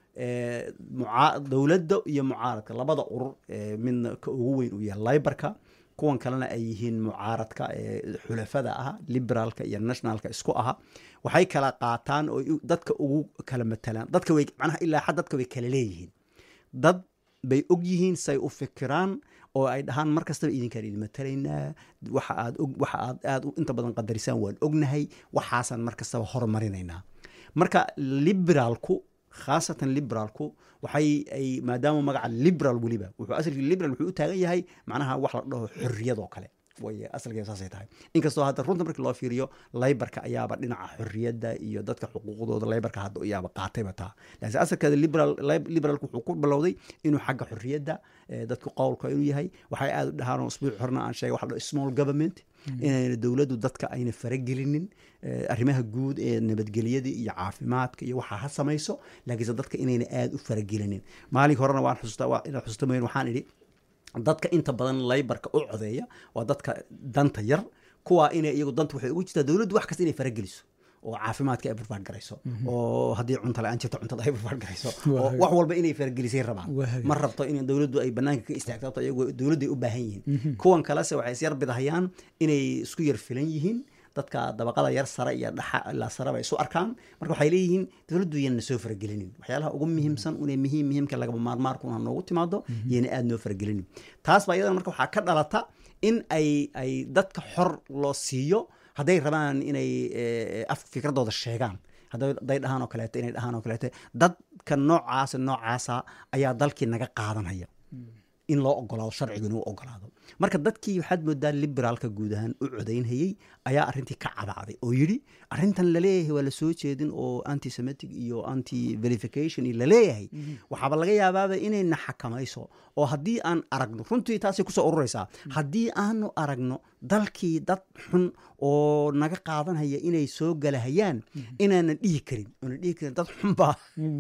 dowladda iyo mucaaradka labada urur midna ka ugu weyn uu yahay libarka kuwan kalena ay yihiin mucaaradka ee xulafada ah liberaalka iyo nationalka isku aha waxay kala qaataan oo dadka ugu kala matalaan dadka way macnaha ilaa xad dadka way kala leeyihiin dad bay og yihiin say u fikiraan oo ay dhahaan mar kastaba idinkaan idin matalaynaa waxa aad waxa aad aad inta badan qadarisaan waan ognahay waxaasaan mar kastaba horumarinaynaa marka liberaalku khaasatan liberaalku waxay ay maadaama magaca liberal weliba wuxuu asalkii liberal wuxuu u taagan yahay macnaha wax la dhaho xorriyadoo kale way asalkeeda saasay tahay inkastoo hadda runta markii loo fiiriyo laybarka ayaaba dhinaca xorriyadda iyo dadka xuquuqdooda laybarka hadda ayaaba qaatayba taa laakiin asalkeeda liberal liberalku wuxuu ku bilowday inuu xagga xorriyadda dadku qowlka inuu yahay waxay aada u dhahaan usbuuc horna aan sheegay waxa la dhaho small government inayna dowladdu dadka ayna faragelinin arrimaha guud ee nabadgelyada iyo caafimaadka iyo waxaa ha samayso laakiinse dadka inayna aada u faragelinin maalinka horena waan xusuustaa inaad xusuusta mayn waxaan idhi dadka inta badan laybarka u codeeya waa dadka danta yar kuwaa inay iyagu danta waxay ugu jirtaa dowladdu wax kasta inay farageliso oo caafimaadka ay barbaar garayso oo haddii cunta la-aan jirto cuntada ay barbaar garayso oo wax walba inay faragelisay rabaan ma rabto in dowladdu ay banaanka ka istaagto iyagu dowladday u baahan yihiin kuwan kalese waxay is yar bidahayaan inay isku yar filan yihiin dadka dabaqada yar sare iyo dhaxa ilaa sareba isu arkaan marka waxay leeyihiin dowladdu yana soo faragelinin waxyaalaha ugu muhiimsan una muhiim muhiimka lagaba maarmaarkuna noogu timaado yana aada noo faragelinin taas baa iyadana marka waxaa ka dhalata in ay ay dadka xor loo siiyo hadday rabaan inay af fikradooda sheegaan hadday dhahaan oo kaleeto inay dhahaan oo kaleeto dadka noocaasa noocaasa ayaa dalkii naga qaadanaya in loo ogolaado sharcigu inuu ogolaado marka dadkii waxaad moodaa liberaalka guud ahaan u codaynhayey ayaa arrintii ka cadacday oo yidhi arrintan laleeyahay waa la soo jeedin oo antisemitic iyo anti verification laleeyahay waxaaba laga yaabaaba inayna xakamayso oo haddii aan aragno runtii taasay kusoo ururaysaa haddii aanu aragno dalkii dad xun oo naga qaadanhaya inay soo galahayaan inaanan dhihi karin oona dhihi karin dad xunbaa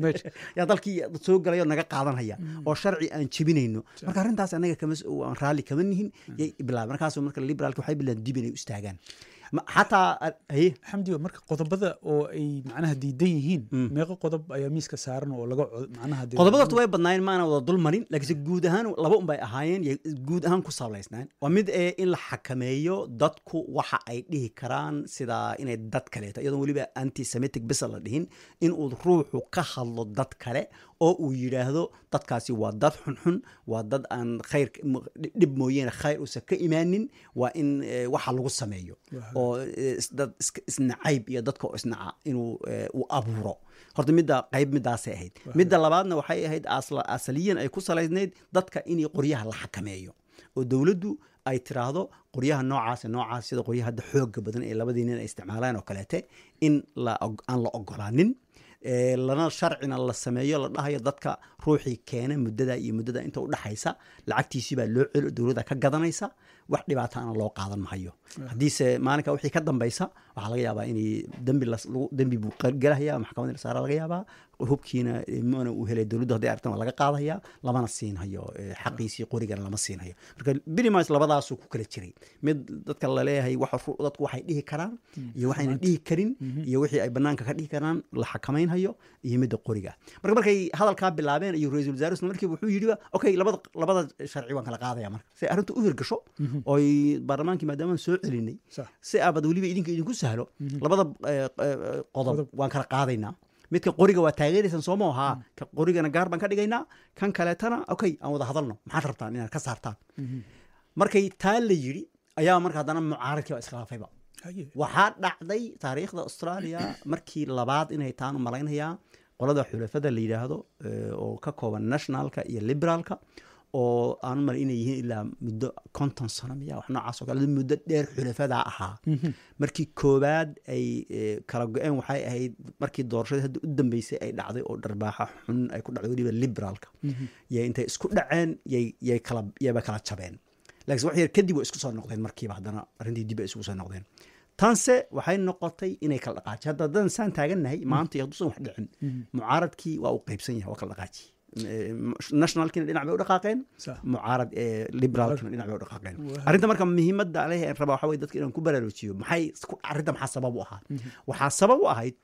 yaa dalkii soo galaya oo naga qaadanhaya oo sharci aan jebinayno marka arrintaas anaga kama aan raalli kama nihin yay bilaab markaas marka liberaalka waxay bilaan dib inay u istaagaan xataa xamdiga marka qodobada oo ay macnaha diidan yihiin meeqo qodob ayaa miiska saaran oo laga macnaha qodobada horta way badnaayeen maana wada dul marin laakiinse guud ahaan laba un bay ahaayeen guud ahaan ku sablaysnaan waa mid ee in la xakameeyo dadku waxa ay dhihi karaan sida inay dad kaleeto iyadoon weliba antisemitic bisa la dhihin in uu ruuxu ka hadlo dad kale oo uu yidhaahdo dadkaasi waa dad xunxun waa dad aan khayr dhib mooyeene khayr uusan ka imaanin waa in waxa lagu sameeyo oo dad isnacayb iyo dadka oo isnaca inuu uu abuuro horta midda qayb midaasay ahayd midda labaadna waxay ahayd asaliyan ay ku salaysnayd dadka in qoryaha la xakameeyo oo dowladdu ay tiraahdo qoryaha noocaas noocaas sida qoryaha hadda xooga badan ee labadii nin ay isticmaalaan oo kaleete in aan la ogolaanin lana sharcina la sameeyo la dhahayo dadka ruuxii keena muddada iyo muddada inta udhexaysa lacagtiisii baa loo celo dowladda ka gadanaysa wax dhibaataana loo qaadan mahayo haddiise maalinka wixii ka dambaysa waxaa laga yaabaa inay dembi las- lagu- dembi buu qa- gelahaya maxkamadda la saara laga yaabaa hubkiina eh, mana uu helay dowladdu hadday aragtan waa laga qaadaya lamana siinhayo eh, xaqiisii qorigana lama siinhayo marka binimas labadaasuu ku kala jiray mid dadka laleeyahay waxa ru- dadku waxay dhihi karaan iyo waxayna dhihi karin iyo wixii ay banaanka ka dhihi karaan la xakamaynhayo iyo midda qoriga marka markay hadalkaa bilaabeen iyo ra-iisul wasaare isla markiiba wuxuu yidhi okay labada labada sharci waan kala qaadaya marka si ay arrintu u hirgasho oy baarlamaankii maadaama aan soo celinay Sax. si aabad weliba idinka idinku sahlo labada eh, eh, qodob Qodob. waan kala qaadaynaa midka qoriga waa taageeraysan soo maaha ka qorigana gaar baan ka dhigaynaa kan kaleetana okay aan wada hadalno maxaad rabtaan inaad ka saartaan markay taa la yidhi ayaa marka haddana mucaaradkii baa iskhilaafayba Haye. waxaa dhacday taariikhda australia markii labaad inay taan u malaynayaa qolada xulafada la yidhaahdo eh, oo ka kooban nationalka iyo liberaalka oo aan u malay inay yihiin ilaa muddo konton sano miya wax noocaas oo kale muddo dheer xulafadaa ahaa markii koowaad ay eh, kala go-een waxay ahayd markii doorashadii hadda u dambeysay ay dhacday oo dharbaaxa xun ay ku dhacday weliba liberaalka yay intay isku dhaceen yay yay kala yayba kala jabeen laakiin wax yar kadib way isku soo noqdeen markiiba haddana arrintii dib ay isugu soo noqdeen tanse waxay noqotay inay kala dhaqaaji hadda haddaan saan taagannahay maanta iyo hadduusan wax dhicin mucaaradkii waa uu qaybsan yahay waa kala dhaqaaji Eh, nationalkiina dhinac bay u dhaqaaqeen Sax. mucaarad eh, liberaalkina dhinac bay u dhaqaaqeen Waa. arrinta marka muhiimadda leh ee raba waxa weye dadka inaan ku baraarujiyo maxay ku- arrinta maxaa sabab u ahaa waxaa sabab u ahayd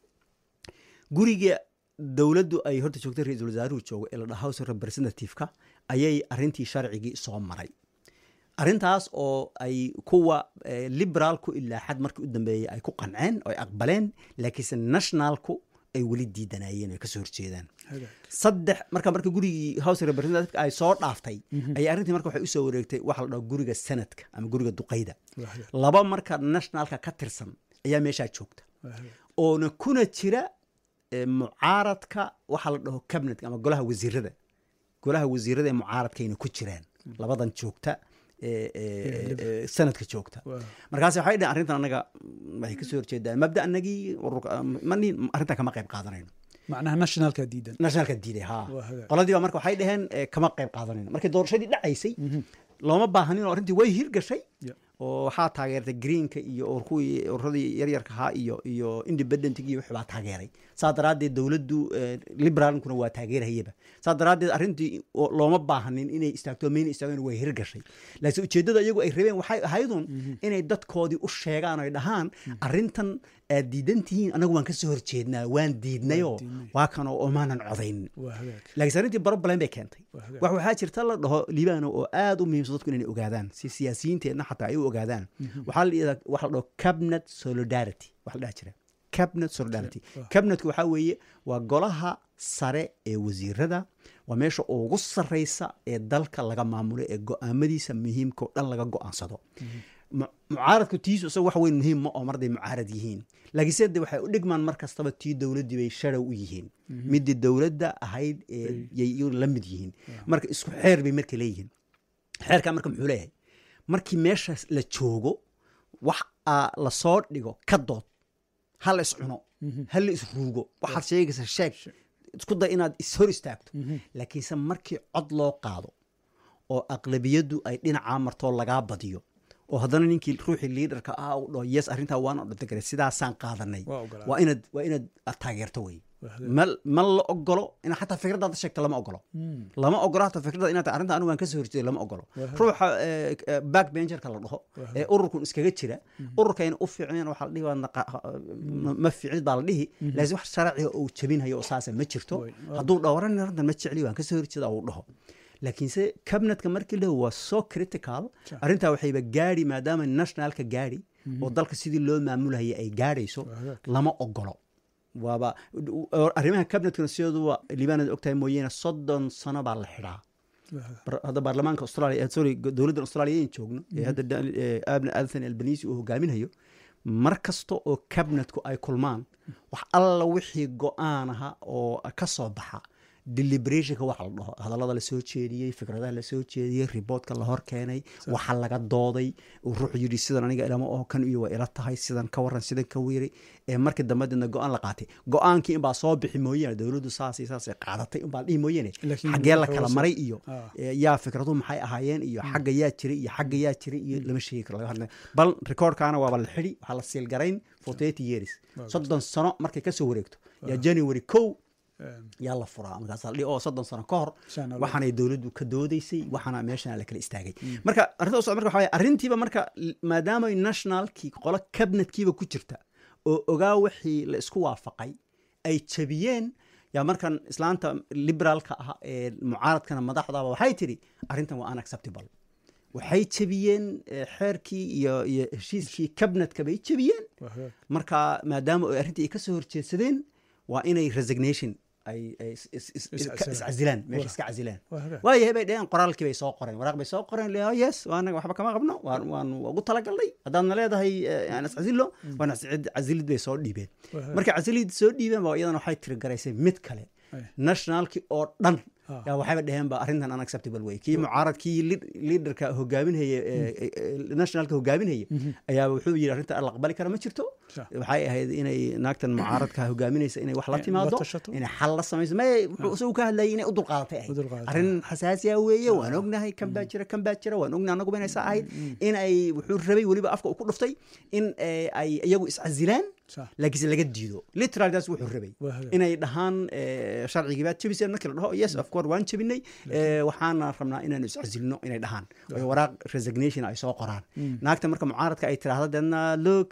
guriga dowladdu ay horta joogtay ra-iisul wasaaruhu joogo ee la dhaha house of representative-ka ayay arrintii sharcigii soo maray arrintaas oo ay kuwa eh, liberaalku ilaa xad markii u dambeeyey ay ku qanceen oo ay aqbaleen laakiinse nationalku ay weli diidanayeen ay kasoo horjeedaan Hagaag. saddex marka marka gurigii house of representative ay soo dhaaftay ayay arrintii marka waxay usoo wareegtay waxa la dhaho guriga senadka ama guriga duqayda Waa hagaag. laba marka nationalka ka tirsan ayaa meeshaa joogta Waa hagaag. oona kuna jira eh, mucaaradka waxa la dhaho cabinetka ama golaha wasiirada golaha wasiirada ee mucaaradkayna ku jiraan labadan joogta ee, ee, ee, sanadka joogta Waa. markaas waxay dhaheen arrintan anaga mm, waxay kasoo horjeedaan mabda anagii ururka mani arrintan kama qayb qaadanayno macnaha nationalka diidan nationalka diiday ha Waa hagaag. qoladii baa marka waxay dhaheen eh, kama qayb qaadanayno markii doorashadii dhacaysay looma baahanin oo arrintii way hirgashay Ya. oo waxaa taageertay greenka iyo or kuwii ururadii yaryarka ahaa iyo iyo independentg iyo wixii baa taageeray saa daraaddeed dowladdu eh, liberaalkuna waa taageerayaba saa daraaddeed arrintii oo looma baahanin inay istaagto mayna istaageen way hirgashay laakiin ujeeddada iyagu ay rabeen waxay ahaydun inay dadkoodii u sheegaan ay dhahaan arrintan aad diidan tihiin anagu waan kasoo horjeednaa waan diidnayoo diidnay. waa kanoo omaanan codayn waa hagaag laakiin arrintii problem bay keentay Waa hagaag. wax waxaa jirta la dhaho liibano oo aad u muhiimsan dadku inay ogaadaan si siyaasiyiinteenna xataa ay u ogaadaan waxaa la yidhahdaa waxa la dhaho cabinet solidarity wax la dhaha jira cabinet solidarity cabinetku waxaa weeye waa golaha sare ee wasiirada waa meesha ugu sarreysa ee dalka laga maamulo ee go-aamadiisa muhiimka oo dhan laga go-aansado mu- mucaaradku tiisu isaga wax weyn muhiim ma oo marday mucaarad yihiin laakiinse de waxay u dhigmaan mar kastaba tii dowladdii bay sharow u yihiin midii dowladda ahayd ee yay iyagu la mid yihiin marka isku xeer bay marka leeyihiin xeerkaa marka muxuu leeyahay markii meeshaas la joogo wax aa la soo dhigo ka dood ha la iscuno ha la isruugo waxaad sheegaysa sheeg isku day inaad ishor istaagto laakiinse markii cod loo qaado oo aqlabiyaddu ay dhinacaa martoo lagaa badiyo oo haddana ninkii ruuxii liidarka ah uu dhaho yes arrintaa waan odhantagare sidaasaan qaadanay Waa ogolaaday. waa inaad waa inaad aad taageerto wey Waa hagaag. ma ma la ogolo in xataa fikradaada sheegta lama ogolo lama ogolo hataa fikrada inaad arrinta anigu waan kasoo horjeeday lama ogolo ruuxa eh, eh, backbencherka la dhaho ee ururkun iskaga jira ururkayna u fiicneen waxaa la dhihi waa naqa- ma- ma fiicnid baa la dhihi laakiin wax sharciga uu jabinhayo oo saasa ma jirto Way. hadduu dhaho waran arrintan ma jecli waan kasoo horjeeda uu dhaho laakiinse cabinetka markii lahu waa so critical arrintaa waxayba gaadhi maadaama nationalka gaadhi oo dalka sidii loo maamulaya ay gaadhayso lama ogolo waaba arrimaha cabinetkana sideeduba libaanad ogtahay mooyeene soddon sano baa la xidhaa waa hagaag. Bar- hadda baarlamaanka australia eh, sorry go- dowladdan australia ayn joogno ee hadda Dan- eh, abna anthony albanisi uu hogaaminayo mar kasta oo cabinetku ay kulmaan wax alla wixii go-aan aha oo ka soo baxa deliberationka waxa la dhaho hadallada la soo jeediyey fikradaha la soo jeediyey riboodka la hor keenay waxa laga dooday uu ruuxu yidhi sidan aniga ilama oo kan iyo waa ila tahay sidan ka waran sidan ka weeray ee markii dambe deedna go-aan la qaatay go-aankii inbaa soo bixi mooyaane dowladdu saas iyo saasay qaadatay inbaa la dhihi mooyaane Laakiin xaggee la waxa kala hoose- maray iyo Ah. ee, yaa fikraduhu maxay ahaayeen iyo xagga yaa jiray iyo xagga yaa jiray iyo lama sheegi karo laga hadlay bal recordkaana waaba la xidhi waxaa la siilgarayn for thirty years soddon sano markay kasoo wareegto yaa january kow Een, yaa la furaa markaasaa la dhihi oo soddon sano ka hor Shan Allah. waxaanay dowladdu ka doodaysay waxaana meeshana la kala istaagay marka arrinta usocda marka waxa waye arrintiiba marka l- maadaama nationalkii qolo cabinetkiiba ku jirta oo ogaa wixii la isku waafaqay ay jabiyeen yaa markan islaanta liberaalka ah ee mucaaradkana madaxdaba waxay tidhi arrintan waa unacceptable waxay jabiyeen eh, xeerkii iyo iyo heshiiskii cabinetka bay jabiyeen waa hagaag. marka maadaama ay arrintii ay ka soo horjeedsadeen waa inay resignation ay ay is- is- is- Is- ka- iscasilaan meesha Waa. iska casilaan Waa hagaag. waayahay bay dheheen qoraalkii bay soo qoreen waraaq bay soo qoreen le yes waa anaga waxba kama qabno waan waan ugu talagalnay haddaadna leedahay eh, aan iscasillo waan iscid- casilid bay soo dhiibeen Waa hagaag. markay casilid soo dhiibeen ba iyadana waxay tiri garaysay mid kale Ay. nationalkii oo dhan Ah. yaa waxayba dheheen ba arrintan unacceptable way kii mucaaradkii lead- leaderka hogaaminhaya ee- ee- ee nationalka hogaaminhaya ayaa wuxuu yidhi arrinta la aqbali kara ma jirto Sure. waxay ahayd inay naagtan mucaaradka hogaaminaysa inay wax la In la timaado tashato. inay xal la samayso may wuxuu isagu ka hadlayay inay u dulqaadatay U ahayd dulqaadatay. arrin xasaasiya weeye waan ognahay kan baa jira kan baa jira waan ognahay anaguba inay saa ahayd in ay wuxuu rabay weliba afka uu ku dhuftay in eh, ay iyagu iscasilaan Sure. laakiinse laga diido literal taas wuxuu rabay Waa hagaag. inay dhahaan eh, sharcigii baad jebiseen markii la dhaho yes of course waan jebinay eh, waxaana rabnaa inaanu iscasilno inay dhahaan oo waraaq resignation ay soo qoraan naagta marka mucaaradka ay tiraahdo deedna look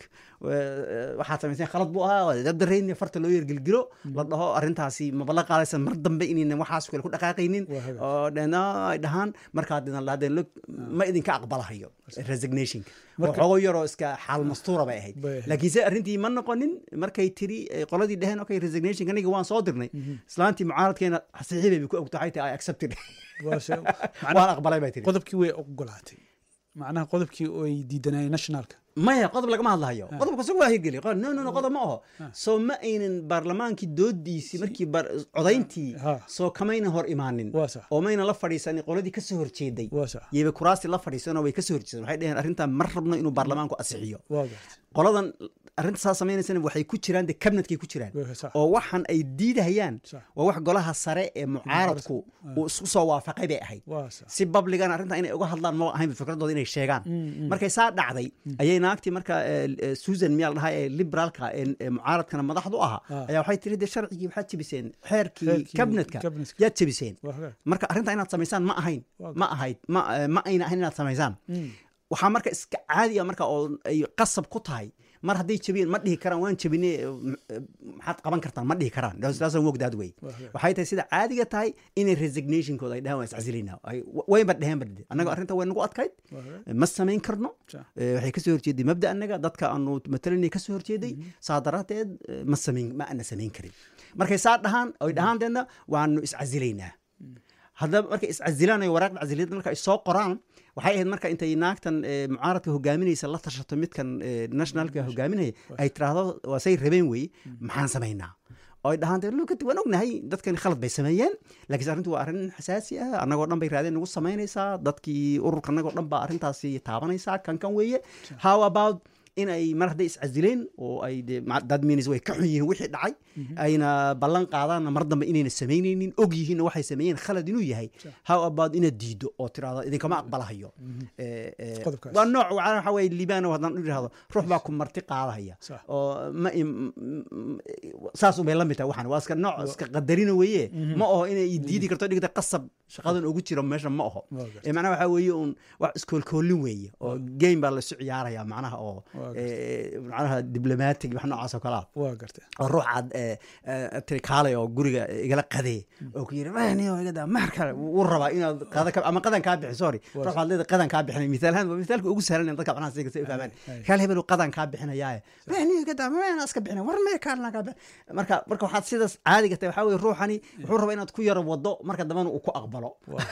eh, waxaad samayseen khalad buu ahaa waa dabdarayn farta loo yergelgilo la dhaho arrintaasi maba la qaadaysan mar dambe inaynan waxaas kale ku dhaqaaqaynin Waa hagaag. oo deedna ay dhahaan markaa deedna la hadeen look ma idinka aqbalahayo resignationka waxoogo yaroo iska xaal mastuura bay ahayd Bay ahayd. laakiinse arrintii ma noqonin markay tiri eh, qoladii dheheen okay resignation aniga waan soo dirnay islaantii mucaaradkeena saxiixibay bay ku ogto waxay tahay i accepted Waa se- waan macnaha aqbalay bay tiri qodobkii way ogolaatay macnaha qodobkii ay diidanayeen nationalka maya qodob lagama hadlahayo qodobka isagu waa hirgeli qo- no no no qodob ma aho soo ma aynan baarlamaankii doodiisii markii bar- codayntii Ha. soo kamayna hor imaanin Waa sax. oo mayna la fadhiisanin qoladii ka soo horjeeday Waa sax. yayba kuraasi la fadhiisanoo way ka soo horjeedeen waxay dheheen arrintan ma rabno inuu baarlamaanku asixiyo waa gartay qoladan arrinta saa samaynaysan waxay ku jiraan de cabinetkay ku jiraan Waa sax. oo waxan ay diidahayaan Sax. waa wax golaha sare ee mucaaradku uu isku soo waafaqay bay ahayd waa sax si babligan arrinta inay uga hadlaan ma ahayn fikradooda inay sheegaan markay saa dhacday ayay naagtii marka eh, eh, susan miyaa la dhahaa ee liberaalka ee ee mucaaradkana madaxdu ahaa Ah. ayaa waxay tiri de sharcigii waxaad jebiseen xeerkii Xeerkii cabinetka cabinetka. yaad jebiseen waa hagaag marka arrinta inaad samaysaan ma ahayn Waa ma ahayd ma eh, ma ayna ahayn inaad samaysaan waxaa marka iska caadiya marka oo ay qasab ku tahay mar hadday jebiyeen ma dhihi karaan waan jebine eh, m- eh, maxaad qaban kartaan ma dhihi karaan daasaan wogdaad wey Waa hagaag. waxay tahay sida caadiga tahay inay resignationkooda ay dhahaan waan iscasilinaa Ay- wayba dheheen ba annaga arrinta way nagu adkayd waa hagaag ma samayn karno Sax. Eh, waxay kasoo horjeeday mabda annaga dadka aanu matalanay kasoo horjeeday saa daraateed eh, ma samayn ma ana samayn karin markay saa dhahaan oy dhahaan deedna waanu iscasilaynaa haddaba markay iscasilaan ay waraaqda casiliyadda marka ay soo qoraan waxay ahayd marka intay naagtan eh, mucaaradka hogaaminaysa la tashato midkan eh, nationalka hogaaminaya ay tiraahdo waa say rabeen weye maxaan samaynaa oo ay dhahaan dee lukati waan ognahay dadkani khalad bay sameeyeen laakiinse arrintu waa arrin xasaasi ah annagoo dhan bay raadeen nagu samaynaysaa dadkii ururka annagoo dhan baa arrintaasi taabanaysaa kan kan weeye how about in ay mar hadday iscasileen oo ay de ma- dad minis way ka xun yihiin wixii dhacay ayna ballan qaadaanna mar dambe inayna samaynaynin og yihiinna waxay sameeyeen khalad inuu yahay how about inaad diido oo tiraahdo idinkama aqbalahayo Eh, eh, Qodobkaas. waa nooc waxa waxa weeye liibano haddaan u idhaahdo ruux baa ku marti qaadahaya Sax. oo ma im- m- saas unbay la mid tahay waxan waa iska nooc iska qadarina weeye ma oho inay i diidi karto dhigta qasab shaqadan ugu jiro meesha ma oho Waa gartay. Eh, macnaha waxaa weeye un wax iskoolkoolin weeye oo game baa lasu ciyaaraya macnaha oo Waa eh, macnaha diblomatic wax noocaas oo kale ah waa gartay oo ruux aad eh, eh, tiri kaalay oo guriga igala qadee oo ku yiri mahniyo igada mahar kale wuu rabaa inaad qada ka ama qadan kaa bixin sorry ruux aad leedahay qadan kaa bixinay misaal ahaan waa misaalka ugu sahlan in dadka macnaha si si u fahmaan Ay. kaal hebel uu qadan kaa bixinayaaye mahniyo igada mahna iska bixinay war mee kaalna kaa bixin marka marka waxaad sidaas caadiga tahay waxaa weeye ruuxani wuxuu rabaa inaad ku yaro wado marka dambena uu ku aqbalo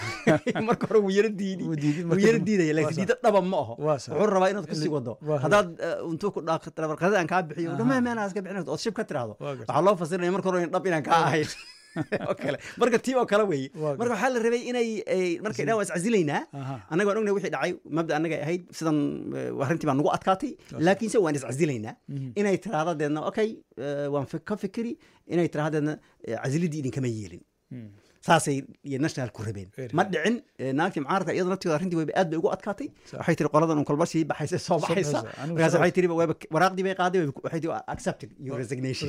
marka hore wuu yaro diidi Wuu diidi, wuu marka yaro dambe- diidaya waa laakiin sax. diida dhaba ma aho Waa sax. wuxuu rabaa inaad kusii wado Waa haddaad eh, intuu ku dhaaqad aan kaa bixiyo dhama meenaa iska bixin ood shib ka tiraahdo Waa gartay. waxaa loo fasirinaya marka hore in dhab inaan kaa ahayn oo kale marka tii oo kale weeye Waa marka waxaa la rabay inay ay- markay dhan waa iscasilaynaa Aha. annaga waan ognahay wixii dhacay mabda annaga ahayd sidan eh, arrintii baa nagu adkaatay laakiinse waan iscasilaynaa inay tiraahdo deedna okay eh, waan fi- ka fikiri inay tiraahdo deedna eh, casilidii idinkama yeelin saasay iyo national ku rabeen Very ma dhicin eh, naagtii mucaaradka iyada nafteeda arrintii wayba aad bay ugu adkaatay waxay tiri qoladan un kolba sii baxaysa soo baxaysa baxaysa. Anigu markaas sabab- waxay tiri wayba waraaqdii bay qaaday wayba- waxay tiri accepted your resignation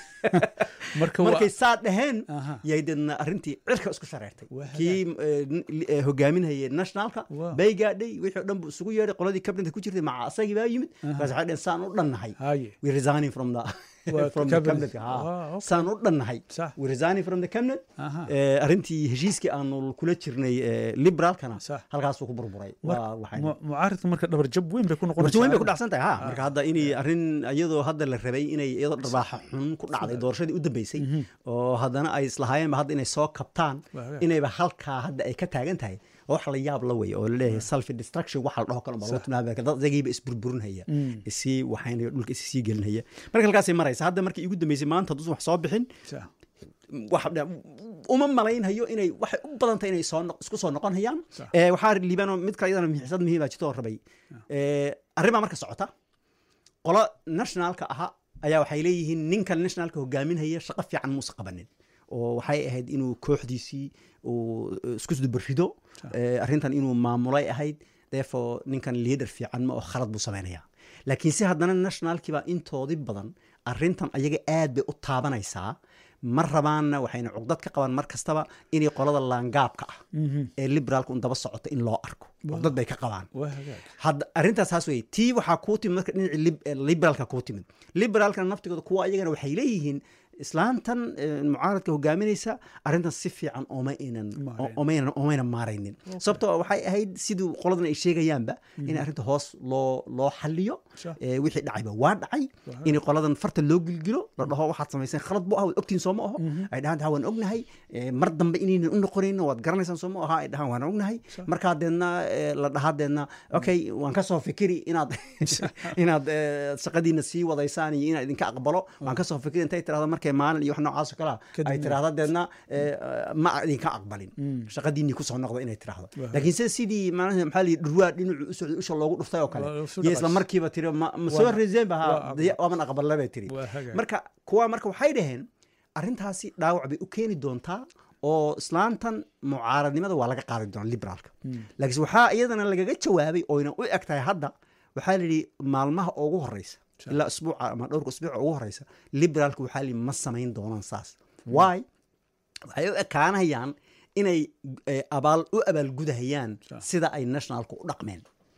marka waa- markay saa dhaheen Aha. yay deedna arrintii cirka isku shareertay Waa kii eh, n- li- eh, hogaaminayay nationalka Waa. bay gaadhay wixii o dhan buu isugu yeedhay qoladii cabinetka ku jirtay maca asagii baa yimid markaas waxay dhaheen saan u dhannahay haye we resigning from the Waa from the cabinet. cabinet ha Waa, okay. saan u dhannahay Sax. we resigning from the cabinet Aha. Eh, arrintii heshiiskii aanu kula jirnay eh, liberalkana Sax. halkaasuu ku burburay waa waxay Mu- mucaaradka marka dhabar jab weyn bay ku noqonaysaa warti weyn bay ku dhacsan tahay ha marka hadda inay arrin iyadoo hadda la rabay inay iyadoo dharbaaxa xun ku dhacday doorashadii u dambeysay oo haddana ay islahaayeenba hadda inay soo kabtaan Waa hagaag. inayba halkaa hadda ay ka taagan tahay oo wax la yaab la wey oo laleeyahay self destruction waxa la dhaho kale baa loo tilmaamaya dad isagiiba isburburinhaya isii waxaynaya dhulka is sii gelinaya marka halkaasay maraysa hadda markii igu dambeysay maanta hadduusan wax soo bixin Sax. wax uma malaynhayo inay waxay u badan tahay inay soo noq- isku soo noqon hayaan Sax. Eh, waxaa liibano mid kale iyadana xiisad muhiim baa jirto oo rabay Eh, arrin baa marka socota qolo nationalka aha ayaa waxay leeyihiin ninkan nationalka hogaaminhaya shaqo fiican muusa qabanin oo waxay ahayd inuu kooxdiisii uu eh, isku dubarido Eh, arrintan inuu maamulay ahayd therefore ninkan leader fiican ma oo khalad buu samaynaya laakiin si haddana nationalkii baa intoodii badan arrintan ayaga aad bay u taabanaysaa ma rabaanna waxayna cugdad ka qabaan mar kastaba inay qolada laangaabka ah ee liberaalka un daba socota in loo arko cugdad bay ka qabaan waa hagaag hadda arrintaas saas weye tii waxaa kuu timid marka dhinacii lib- eh, liberaalka kuu timid liberaalkana naftigooda kuwa ayagana waxay leeyihiin islaantan eh, mucaaradka hogaaminaysa arrintan si fiican ooma aynan Maarayn. omaynan omaynan maaraynin sababtoo waxay ahayd siduu qoladan ay sheegayaanba in arrinta hoos loo loo xaliyo Sure. Eh, wixii dhacayba waa dhacay in qoladan farta loo gilgilo la dhaho waxaad samayseen khalad bu ah waad ogtiin soo ma aho ay dhahaan "Ha, waan ognahay Eh, mar dambe inaynan u noqonayno waad garanaysaan soo ma aha ay dhahaan waan ognahay markaa deedna eh, la dhahaa deedna okay waan kasoo fikiri inaad inaad eh, shaqadiina sii wadaysaan iyo inaan idinka aqbalo waan kasoo fikiri intay tirahdo markay maalin iyo wax noocaas oo kalea Kadibna- ay tirahdo deedna eh, ma idinka aqbalin shaqadiinii kusoo noqdo inay tirahdo laakiin se sidii maanaha maxaa liyi dhurwaa dhinacu u socday usha loogu dhuftay oo kale Waa- isu iyo isla dhaqays. markiiba tiri ma ma soo Waa- reeseen ba waa ha aqbal. waaban aqbalna bay tiri Waa hagaag. marka kuwa marka waxay dhaheen arrintaasi dhaawac bay u keeni doontaa oo islaantan mucaaradnimada waa laga qaadi doonaa liberaalka laakiinse waxaa iyadana lagaga jawaabay oyna u eg tahay hadda waxaa la yidhi maalmaha ugu horeysa ilaa isbuuca ama dhowrka isbuuca ugu horeysa liberaalka waxaa la yidhi ma samayn doonaan saas why waxay u ekaanayaan inay eh, abaal u abaalgudahayaan sida ay nationalku u dhaqmeen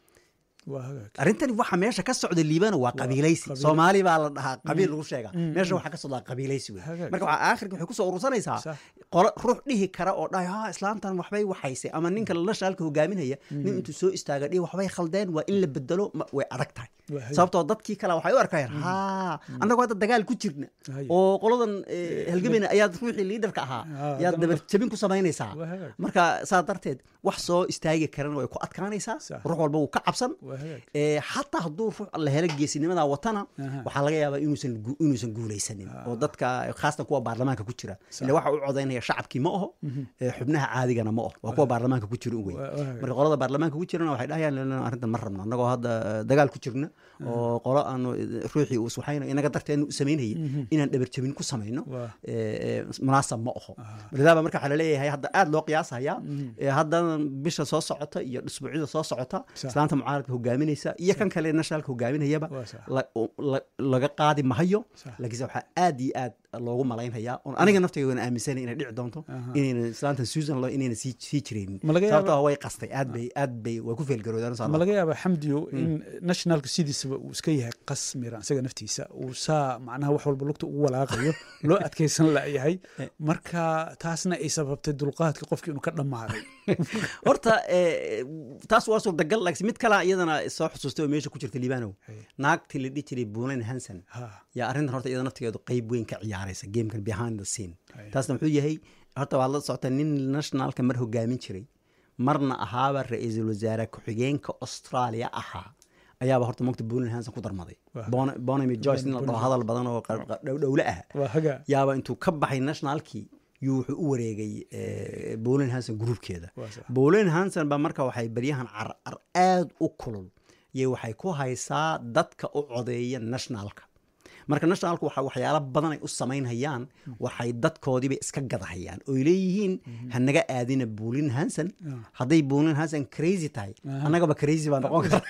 waa hagaag arrintani waxa meesha ka socda liibana waa qabiilaysi qabiil- soomaali baa la dhahaa qabiil lagu sheega meesha waxaa ka socdaa qabiilaysi wey Hagaag. marka waxaa aakhirka waxay kusoo urursanaysaa Sax. qolo ruux dhihi kara oo dhahay ha islaantan waxbay waxaysay ama ninka nationalka hogaaminaya nin intuu soo istaaga dhihi waxbay khaldeen waa in la bedelo ma- way adag tahay Waa hagaag. sababtoo dadkii kale waxay u arkayaan ha annagoo hadda dagaal ku jirna Haya. oo qoladan eh, halgameyna ayaad ruuxii liidarka ahaa Ah, yaad haddana- dabar jabin ku samaynaysaa Waa hagaag. marka saa darteed wax soo istaagi karana way ku adkaanaysaa Sax. ruux walba wuu ka cabsan waa hagaag Eh, xataa hadduu ruux la helo geesinimada watana Aha. waxaa laga yaabaa inuusan gu- inuusan guulaysanin oo dadka khaasatan kuwa baarlamaanka ku jira ila waxa u codaynaya shacabkii ma aho eh, xubnaha caadigana ma aho waa kuwa baarlamaanka ku jira un wey Waa- waa- marka qolada baarlamaanka ku jirana waxay dhahayaan "Lala, arrintan ma rabno annagoo hadda eh, dagaal ku jirna oo qolo aanu eh, ruuxii uu waxayna inaga darteenu u samaynayay inaan dhabar jabin ku samayno Waa. eh, eh, munaasab ma aho lidaaba marka waxaa laleeyahay hadda aad loo qiyaasaya eh, haddana bisha soo socota iyo isbuucyada soo socota Sax. islaanta mucaaradka hogaaminaysa iyo kan kale nationalka hogaaminayaba Waa sax. la- la- laga qaadi mahayo Sax. laakiinse waxaa aad iyo aad loogu malaynhayaa oon aniga naftayga waan aaminsanay inay dhici doonto inayna islaanta susan lo inayna sii sii jiraynin Ma laga yaaba- sababtoo ah way qastay aad bay aad bay way ku feelgaroodaan ma laga yaabaa xamdiyo in nationalka sidiisaba uu iska yahay qas miran isaga naftiisa uu saa macnaha wax walba lugta ugu walaaqayo loo adkaysan layahay marka taasna ay sababtay dulqaadka qofkii inuu ka dhammaaday horta eh, taas waa suurtagal laakiin mid kale iyadana soo xasuustay oo meesha ku jirta liibanow naagtii la dhihi jiray buulen hanson Ha. yaa arrintan horta iyada naftigeedu qeyb weyn ka ciyaaraysa gamekan behind the scene Haya. taasna muxuu yahay horta waad la socota nin nationalka mar hogaamin jiray marna ahaaba ra-iisul wasaare ku-xigeenka australia ahaa ayaaba horta mogta buulen hanson ku darmaday Wah. bonamy joyce nin la dhaho hadal badan oo qa- qa- dhow- dhowle ah waa hagaa yaaba intuu ka baxay nationalkii yuu wuxuu u wareegay bolin hanson gruubkeeda Waa sax. bolin hanson ba marka waxay baryahan carcar aad u kulul iyo waxay ku haysaa dadka u codeeya nationalka marka nationalku waxa waxyaalo badan ay u samaynhayaan waxay dadkoodiiba iska gadahayaan oy leeyihiin hanaga aadina bolin hanson hadday bolin hanson crazy tahay annagaba crazy baa noqon kara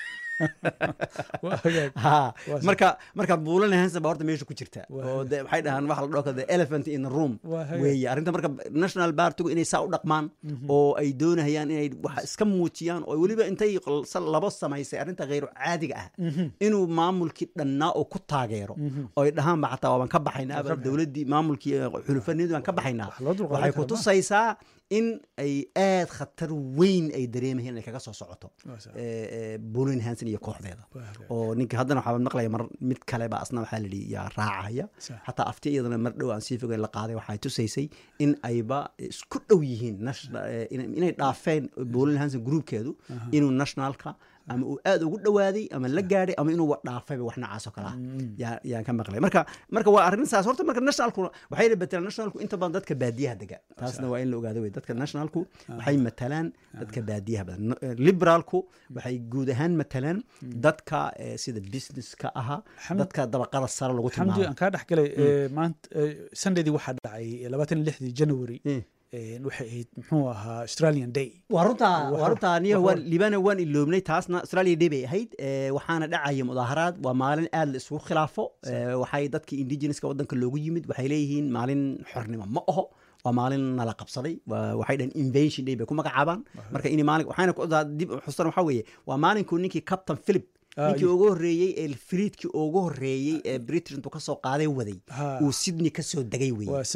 waa hagaag ha Waa sax. marka marka buulan hanson baa horta meesha ku jirta Waa oo de waxay dhahaan waxa la dhao the elephant in the room Waa hagaag. weeye arrinta marka national bartigu inay saa u dhaqmaan oo ay doonayaan inay wax iska muujiyaan oo weliba intay qol- sa- labo samaysay arrinta kheyru caadiga ah inuu maamulkii dhannaa oo ku taageero oo ay dhahaan ba xataa waaban ka baxaynaa aba dowladdii maamulkii eh, xulufanidu waan ka baxaynaa Wax loo dulqaadan waxay karo ku ma. tusaysaa in ay aad khatar weyn ay dareemayeen inay kaga soo socoto Waa sax. bolin hanson iyo kooxdeeda Waa hagaag. oo ninka haddana waxaa maqlaya mar mid kale ba asna waxaa layidhi yaa raacaya Sax. xataa afti iyadana mar dhow aan sii fogeyn la qaaday waxay tusaysay in ayba isku dhow yihiin national- eh, ina- inay dhaafeen bolin hanson groupkeedu inuu nationalka ama uu aad ugu dhawaaday ama la gaadhay ama inuu wa dhaafayba wax noocaas oo kale ah yaa- yaan ka maqlay marka marka waa arrin saas horta marka nationalku waxay betelaan nationalku inta badan dadka baadiyaha dega taasna waa in la ogaado wey dadka nationalku waxay matalaan dadka baadiyaha badan No- eh, liberalku waxay guud ahaan matalaan dadka eh, sida businesska ahaa Xamd- dadka dabaqada sare lagu xamdi tilmaamo aan kaa dhex galay ee, maanta ee, sundaydi waxaa dhacay labaatan iyo lixdii january Mm. ee, waxay ahayd muxuu ahaa australian day waa runtaa Wax- waa runtaa niyo wax waan war- liibana waan iloobnay taasna australia day bay ahayd Eh, waxaana dhacaya mudaaharaad waa maalin aad la isugu khilaafo Eh, waxay dadka indigenouska wadanka loogu yimid waxay leeyihiin maalin xornimo ma aho waa maalin nala qabsaday Waa- waxay dhahan invention day bay ku magacaabaan marka in maalin waxayna ku dib u xustan waxaa weeye waa maalinkuu ninkii captain philip Ah, ninkii y- ugu horreeyey ee filiidkii ugu horreeyey ee britain intuu kasoo qaaday waday Ha. uu sydney kasoo degay weye waa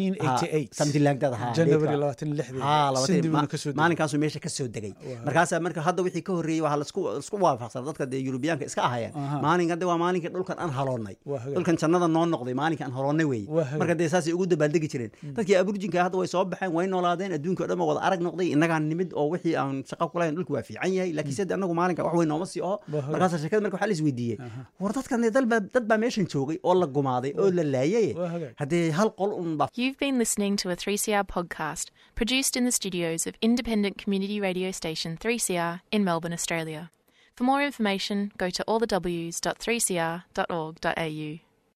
1788 something like that, ha, january date-ka. labaatan iyo lixdii Haa, labaatan- Cindy buuna ma- kasoo degay. maalinkaasuu meesha kasoo degay markaasaa marka hadda wixii ka horreeyey waxaa lasku isku waafaqsan dadka dee yurubiyaanka iska ahayeen Aha. maalin hadda waa maalinkii dhulkan aan haloonnay Waa hagaag. dhulkan jannada noo noqday maalinka aan haloonnay Waa weeye hagaag. marka dee saasay ugu dabaaldegi jireen dadkii aburjinka hadda way soo baxeen way noolaadeen adduunka o dhan ba wada arag noqday innagaan nimid oo wixii aan shaqo ku lahayn dhulku waa fiican yahay laakiin sida annagu maalinka wax weyn nooma sii oho Waa hagaag. markaasaa sheekada marka waxaa la isweydiiyey war dadkan dee dal baa- dad baa meeshan joogay oo la gumaaday oo la laayay Waa hagaag. haddee hal qol un baa You've been listening to a 3CR podcast produced in the studios of independent community radio station 3CR in Melbourne, Australia. For more information, go to allthews.3cr.org.au.